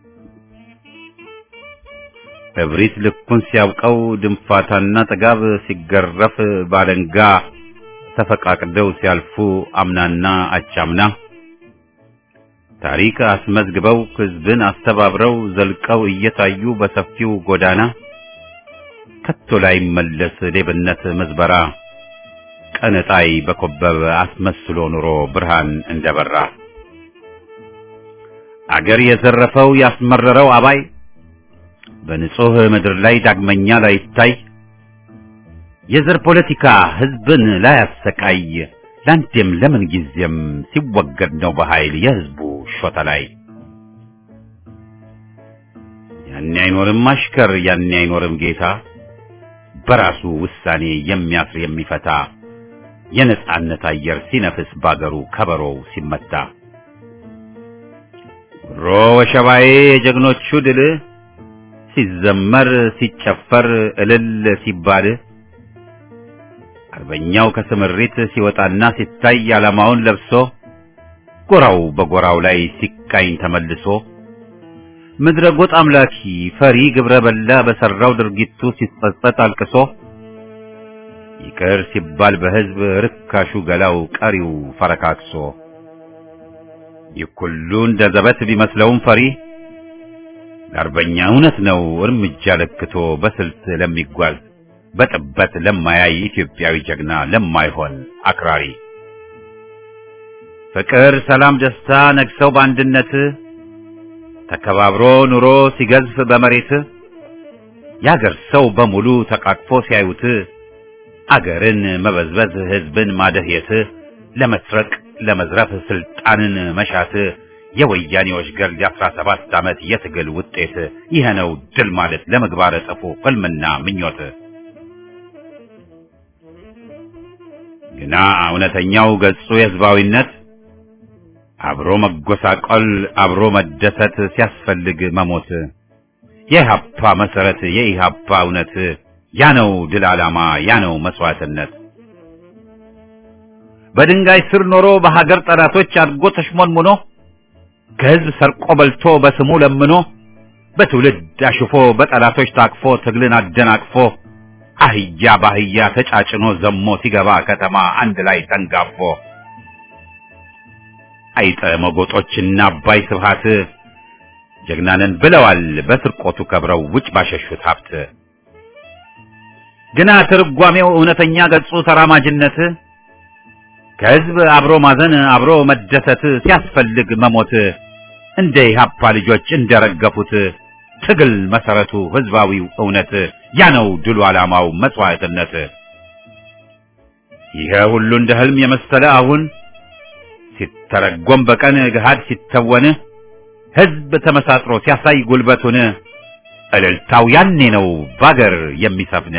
እብሪት ልኩን ሲያውቀው ድንፋታና ጥጋብ ሲገረፍ ባለንጋ ተፈቃቅደው ሲያልፉ አምናና አቻምና ታሪክ አስመዝግበው ሕዝብን አስተባብረው ዘልቀው እየታዩ በሰፊው ጎዳና ከቶ ላይ መለስ ሌብነት መዝበራ ቀነጣይ በኮበበ አስመስሎ ኑሮ ብርሃን እንደበራ አገር የዘረፈው ያስመረረው አባይ በንጹህ ምድር ላይ ዳግመኛ ላይታይ የዘር ፖለቲካ ሕዝብን ላያሰቃይ ለአንዴም ለምን ጊዜም ሲወገድ ነው በኃይል የሕዝቡ ሾተ ላይ ያኔ አይኖርም አሽከር ያኔ አይኖርም ጌታ በራሱ ውሳኔ የሚያስር የሚፈታ የነጻነት አየር ሲነፍስ ባገሩ ከበሮው ሲመታ ሮ ወሸባዬ የጀግኖቹ ድል ሲዘመር ሲጨፈር እልል ሲባል አርበኛው ከስምሪት ሲወጣና ሲታይ ዓላማውን ለብሶ ጎራው በጎራው ላይ ሲቃኝ ተመልሶ ምድረ ጎጥ አምላኪ ፈሪ ግብረ በላ በሰራው ድርጊቱ ሲጸጸት አልቅሶ ይቅር ሲባል በሕዝብ ርካሹ ገላው ቀሪው ፈረካክሶ ይህ ሁሉ እንደ ዘበት ቢመስለውም ፈሪ ለአርበኛ እውነት ነው እርምጃ ለክቶ በስልት ለሚጓዝ በጥበት ለማያይ ኢትዮጵያዊ ጀግና ለማይሆን አክራሪ ፍቅር፣ ሰላም፣ ደስታ ነግሰው በአንድነት ተከባብሮ ኑሮ ሲገዝፍ በመሬት የአገር ሰው በሙሉ ተቃቅፎ ሲያዩት አገርን መበዝበዝ ሕዝብን ማደህየት ለመስረቅ ለመዝረፍ ስልጣንን መሻት የወያኔዎች ገርድ የአስራ ሰባት ዓመት የትግል ውጤት ይህ ነው ድል ማለት ለምግባረ ጽፉ ሕልምና ምኞት ግና እውነተኛው ገጹ የሕዝባዊነት አብሮ መጎሳቆል አብሮ መደሰት ሲያስፈልግ መሞት የኢህአፓ መሰረት የኢህአፓ እውነት ያ ነው ድል ዓላማ ያ ነው መስዋዕትነት በድንጋይ ስር ኖሮ በሀገር ጠላቶች አድጎ ተሽሞንሙኖ ከህዝብ ሰርቆ በልቶ በስሙ ለምኖ በትውልድ አሽፎ በጠላቶች ታቅፎ ትግልን አደናቅፎ አህያ ባህያ ተጫጭኖ ዘሞ ሲገባ ከተማ አንድ ላይ ተንጋፎ አይጠ መጎጦችና አባይ ስብሃት ጀግናንን ብለዋል በስርቆቱ ከብረው ውጭ ባሸሹት ሀብት ግና ትርጓሜው እውነተኛ ገጹ ተራማጅነት ከህዝብ አብሮ ማዘን አብሮ መደሰት ሲያስፈልግ መሞት እንደ ኢህአፓ ልጆች እንደረገፉት ትግል መሰረቱ ህዝባዊው እውነት ያ ነው ድሉ ዓላማው መስዋዕትነት። ይሄ ሁሉ እንደ ህልም የመሰለ አሁን ሲተረጎም በቀን ገሃድ ሲተወን ህዝብ ተመሳጥሮ ሲያሳይ ጉልበቱን እልልታው ያኔ ነው ባገር የሚሰፍን።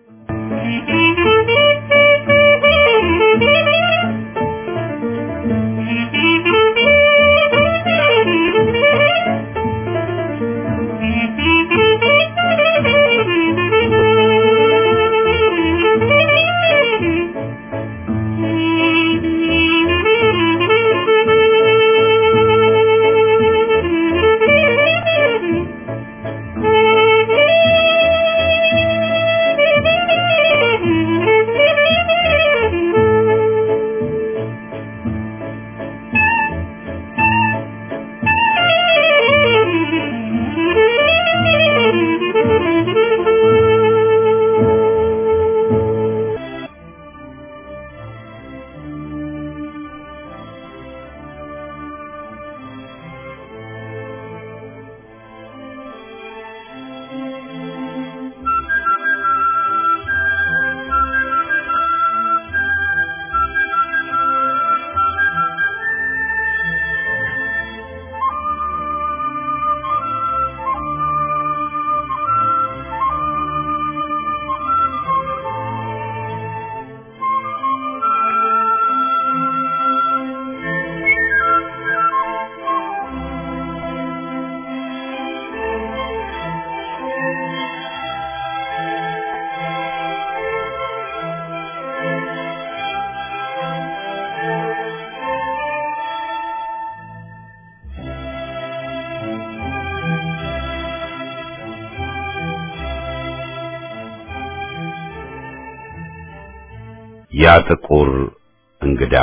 ያ ጥቁር እንግዳ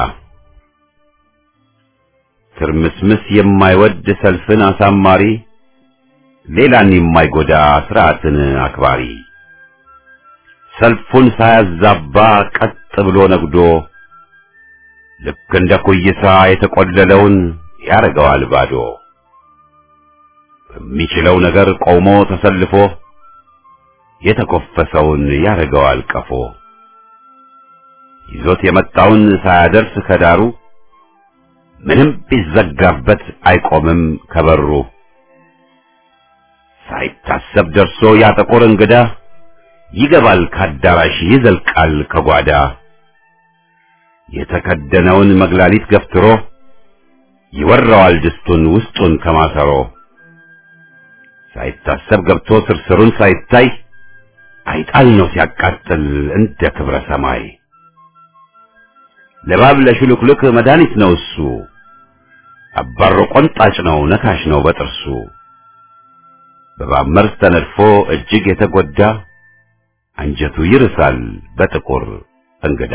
ትርምስምስ የማይወድ ሰልፍን አሳማሪ ሌላን የማይጎዳ ስርዓትን አክባሪ ሰልፉን ሳያዛባ ቀጥ ብሎ ነግዶ ልክ እንደ ኩይሳ የተቆለለውን ያረገዋል ባዶ በሚችለው ነገር ቆሞ ተሰልፎ የተኮፈሰውን ያረገዋል ቀፎ ይዞት የመጣውን ሳያደርስ ከዳሩ ምንም ቢዘጋበት አይቆምም ከበሩ ሳይታሰብ ደርሶ ያ ጥቁር እንግዳ ይገባል ካዳራሽ ይዘልቃል ከጓዳ የተከደነውን መግላሊት ገፍትሮ ይወራዋል ድስቱን ውስጡን ከማሰሮ ሳይታሰብ ገብቶ ስርስሩን ሳይታይ አይጣል ነው ሲያቃጥል እንደ ክብረ ሰማይ ለባብ ለሽሉክሉክ መድኃኒት ነው እሱ አባሮ ቆንጣጭ ነው ነካሽ ነው በጥርሱ በባብ መርዝ ተነድፎ እጅግ የተጎዳ አንጀቱ ይርሳል በጥቁር እንግዳ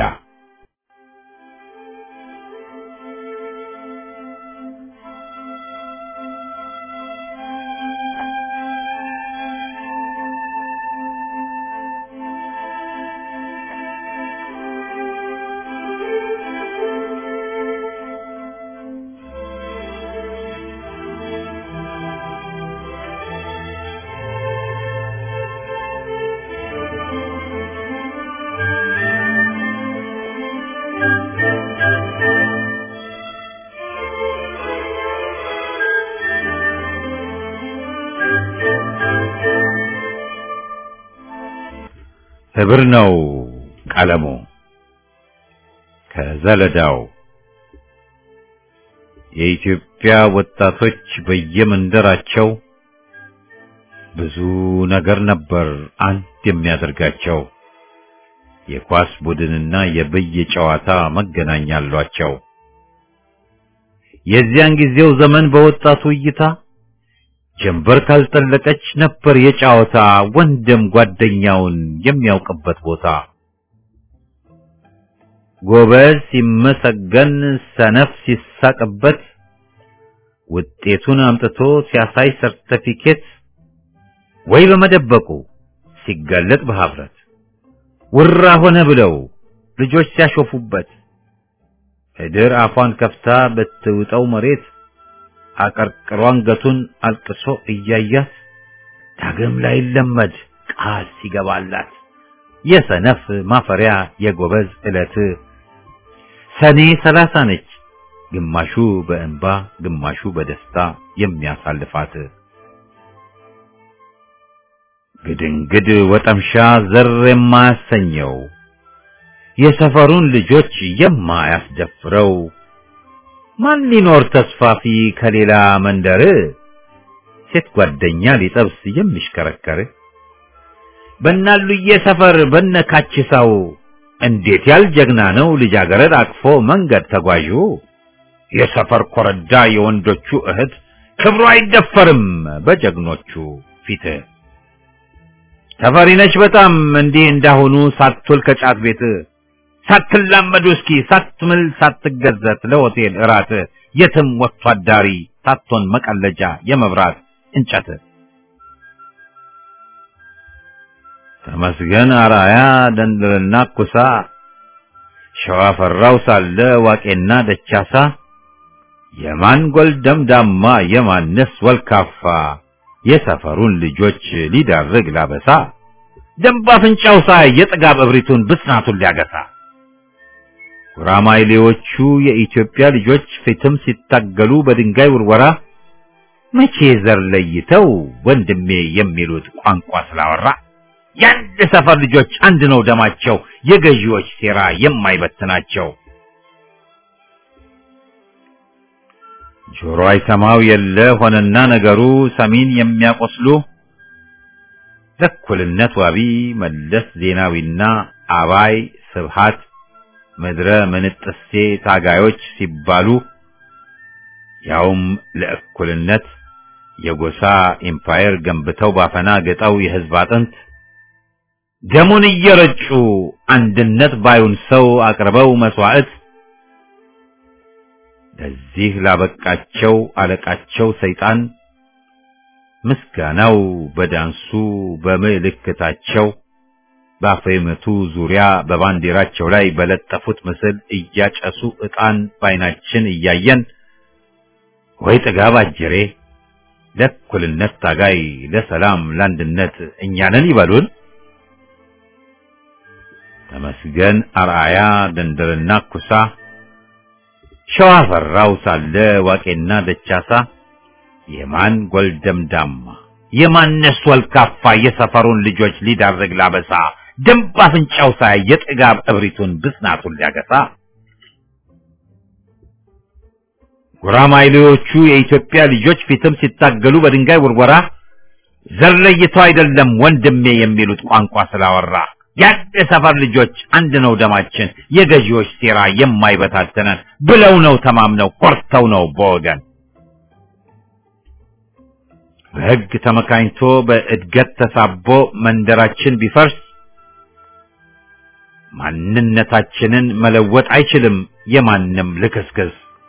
ህብር ነው ቀለሙ ከዘለዳው የኢትዮጵያ ወጣቶች በየመንደራቸው ብዙ ነገር ነበር አንድ የሚያደርጋቸው የኳስ ቡድንና የብይ ጨዋታ መገናኛ አሏቸው። የዚያን ጊዜው ዘመን በወጣቱ እይታ ጀንበር ካልጠለቀች ነበር የጨዋታ ወንድም ጓደኛውን የሚያውቅበት ቦታ። ጎበዝ ሲመሰገን ሰነፍ ሲሳቅበት ውጤቱን አምጥቶ ሲያሳይ ሰርተፊኬት ወይ በመደበቁ ሲጋለጥ በሀፍረት ውራ ሆነ ብለው ልጆች ሲያሾፉበት እድር አፏን ከፍታ ብትውጠው መሬት አቀርቅሮ አንገቱን አልቅሶ እያያት ዳግም ላይ ለመድ ቃል ሲገባላት የሰነፍ ማፈሪያ የጎበዝ ዕለት ሰኔ ሰላሳ ነች ግማሹ በእንባ ግማሹ በደስታ የሚያሳልፋት ግድንግድ ወጠምሻ ዘር የማያሰኘው የሰፈሩን ልጆች የማያስደፍረው ማን ሊኖር ተስፋፊ ከሌላ መንደር ሴት ጓደኛ ሊጠብስ የሚሽከረከር በናሉዬ ሰፈር በነካችሳው እንዴት ያል ጀግና ነው ልጃገረድ አቅፎ መንገድ ተጓዡ የሰፈር ኮረዳ የወንዶቹ እህት ክብሩ አይደፈርም በጀግኖቹ ፊት ተፈሪነች በጣም እንዲህ እንዳሁኑ ሳትውል ከጫት ቤት ሳትላመዱ እስኪ ሳትምል ሳትገዘት ለሆቴል እራት የትም ወጥቶ አዳሪ ሳትሆን መቀለጃ የመብራት እንጨት ተመስገን አራያ ደንደልና ኩሳ ሸዋ ፈራው ሳለ ዋቄና ደቻሳ የማን ጎልደምዳማ የማንስ ወልካፋ የሰፈሩን ልጆች ሊዳርግ ላበሳ ደንብ አፍንጫው ሳይ የጥጋብ እብሪቱን ብስናቱን ሊያገሳ ጉራማይሌዎቹ የኢትዮጵያ ልጆች ፊትም ሲታገሉ በድንጋይ ውርወራ መቼ ዘር ለይተው ወንድሜ የሚሉት ቋንቋ ስላወራ የአንድ ሰፈር ልጆች አንድ ነው ደማቸው የገዢዎች ሴራ የማይበትናቸው ጆሮ አይሰማው የለ ሆነና ነገሩ ሰሚን የሚያቆስሉ ለእኩልነት ዋቢ መለስ ዜናዊና አባይ ስብሃት ምድረ ምንጥሴ ታጋዮች ሲባሉ ያውም ለእኩልነት የጎሳ ኢምፓየር ገንብተው ባፈና ገጠው የህዝብ አጥንት ደሙን እየረጩ አንድነት ባዩን ሰው አቅርበው መስዋዕት ለዚህ ላበቃቸው አለቃቸው ሰይጣን ምስጋናው በዳንሱ በምልክታቸው በአፈመቱ ዙሪያ በባንዲራቸው ላይ በለጠፉት ምስል እያጨሱ ዕጣን ባይናችን እያየን ወይ ጥጋብ አጀሬ ለእኩልነት ታጋይ ለሰላም ለአንድነት እኛንን ይበሉን። ተመስገን አርአያ ደንደርና ኩሳ ሸዋ ፈራው ሳለ ዋቄና ደቻሳ የማን ጎልደምዳማ የማነስ ወልካፋ የሰፈሩን ልጆች ሊዳርግ ላበሳ ደንብ አፍንጫው ሳይ የጥጋብ እብሪቱን ብስናቱን ሊያገሳ ጉራማይሌዎቹ የኢትዮጵያ ልጆች ፊትም ሲታገሉ በድንጋይ ውርወራ ዘር ለይተው አይደለም ወንድሜ የሚሉት ቋንቋ ስላወራ የአንድ ሰፈር ልጆች አንድ ነው ደማችን የገዢዎች ሴራ የማይበታተነን ብለው ነው ተማምነው ኮርተው ነው በወገን በሕግ ተመካኝቶ በእድገት ተሳቦ መንደራችን ቢፈርስ ማንነታችንን መለወጥ አይችልም የማንም ልክስክስ።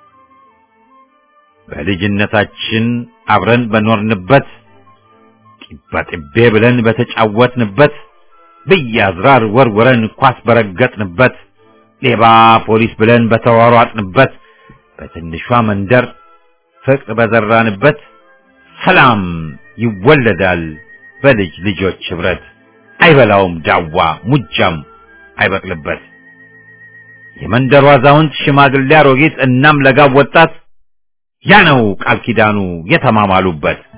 በልጅነታችን አብረን በኖርንበት ጢባጢቤ ብለን በተጫወትንበት ብያዝራር ወርወረን ኳስ በረገጥንበት ሌባ ፖሊስ ብለን በተሯሯጥንበት በትንሿ መንደር ፍቅር በዘራንበት ሰላም ይወለዳል በልጅ ልጆች ህብረት አይበላውም ዳዋ ሙጃም አይበቅልበት የመንደሩ አዛውንት ሽማግሌ አሮጊት እናም ለጋብ ወጣት ያ ነው ቃል ኪዳኑ የተማማሉበት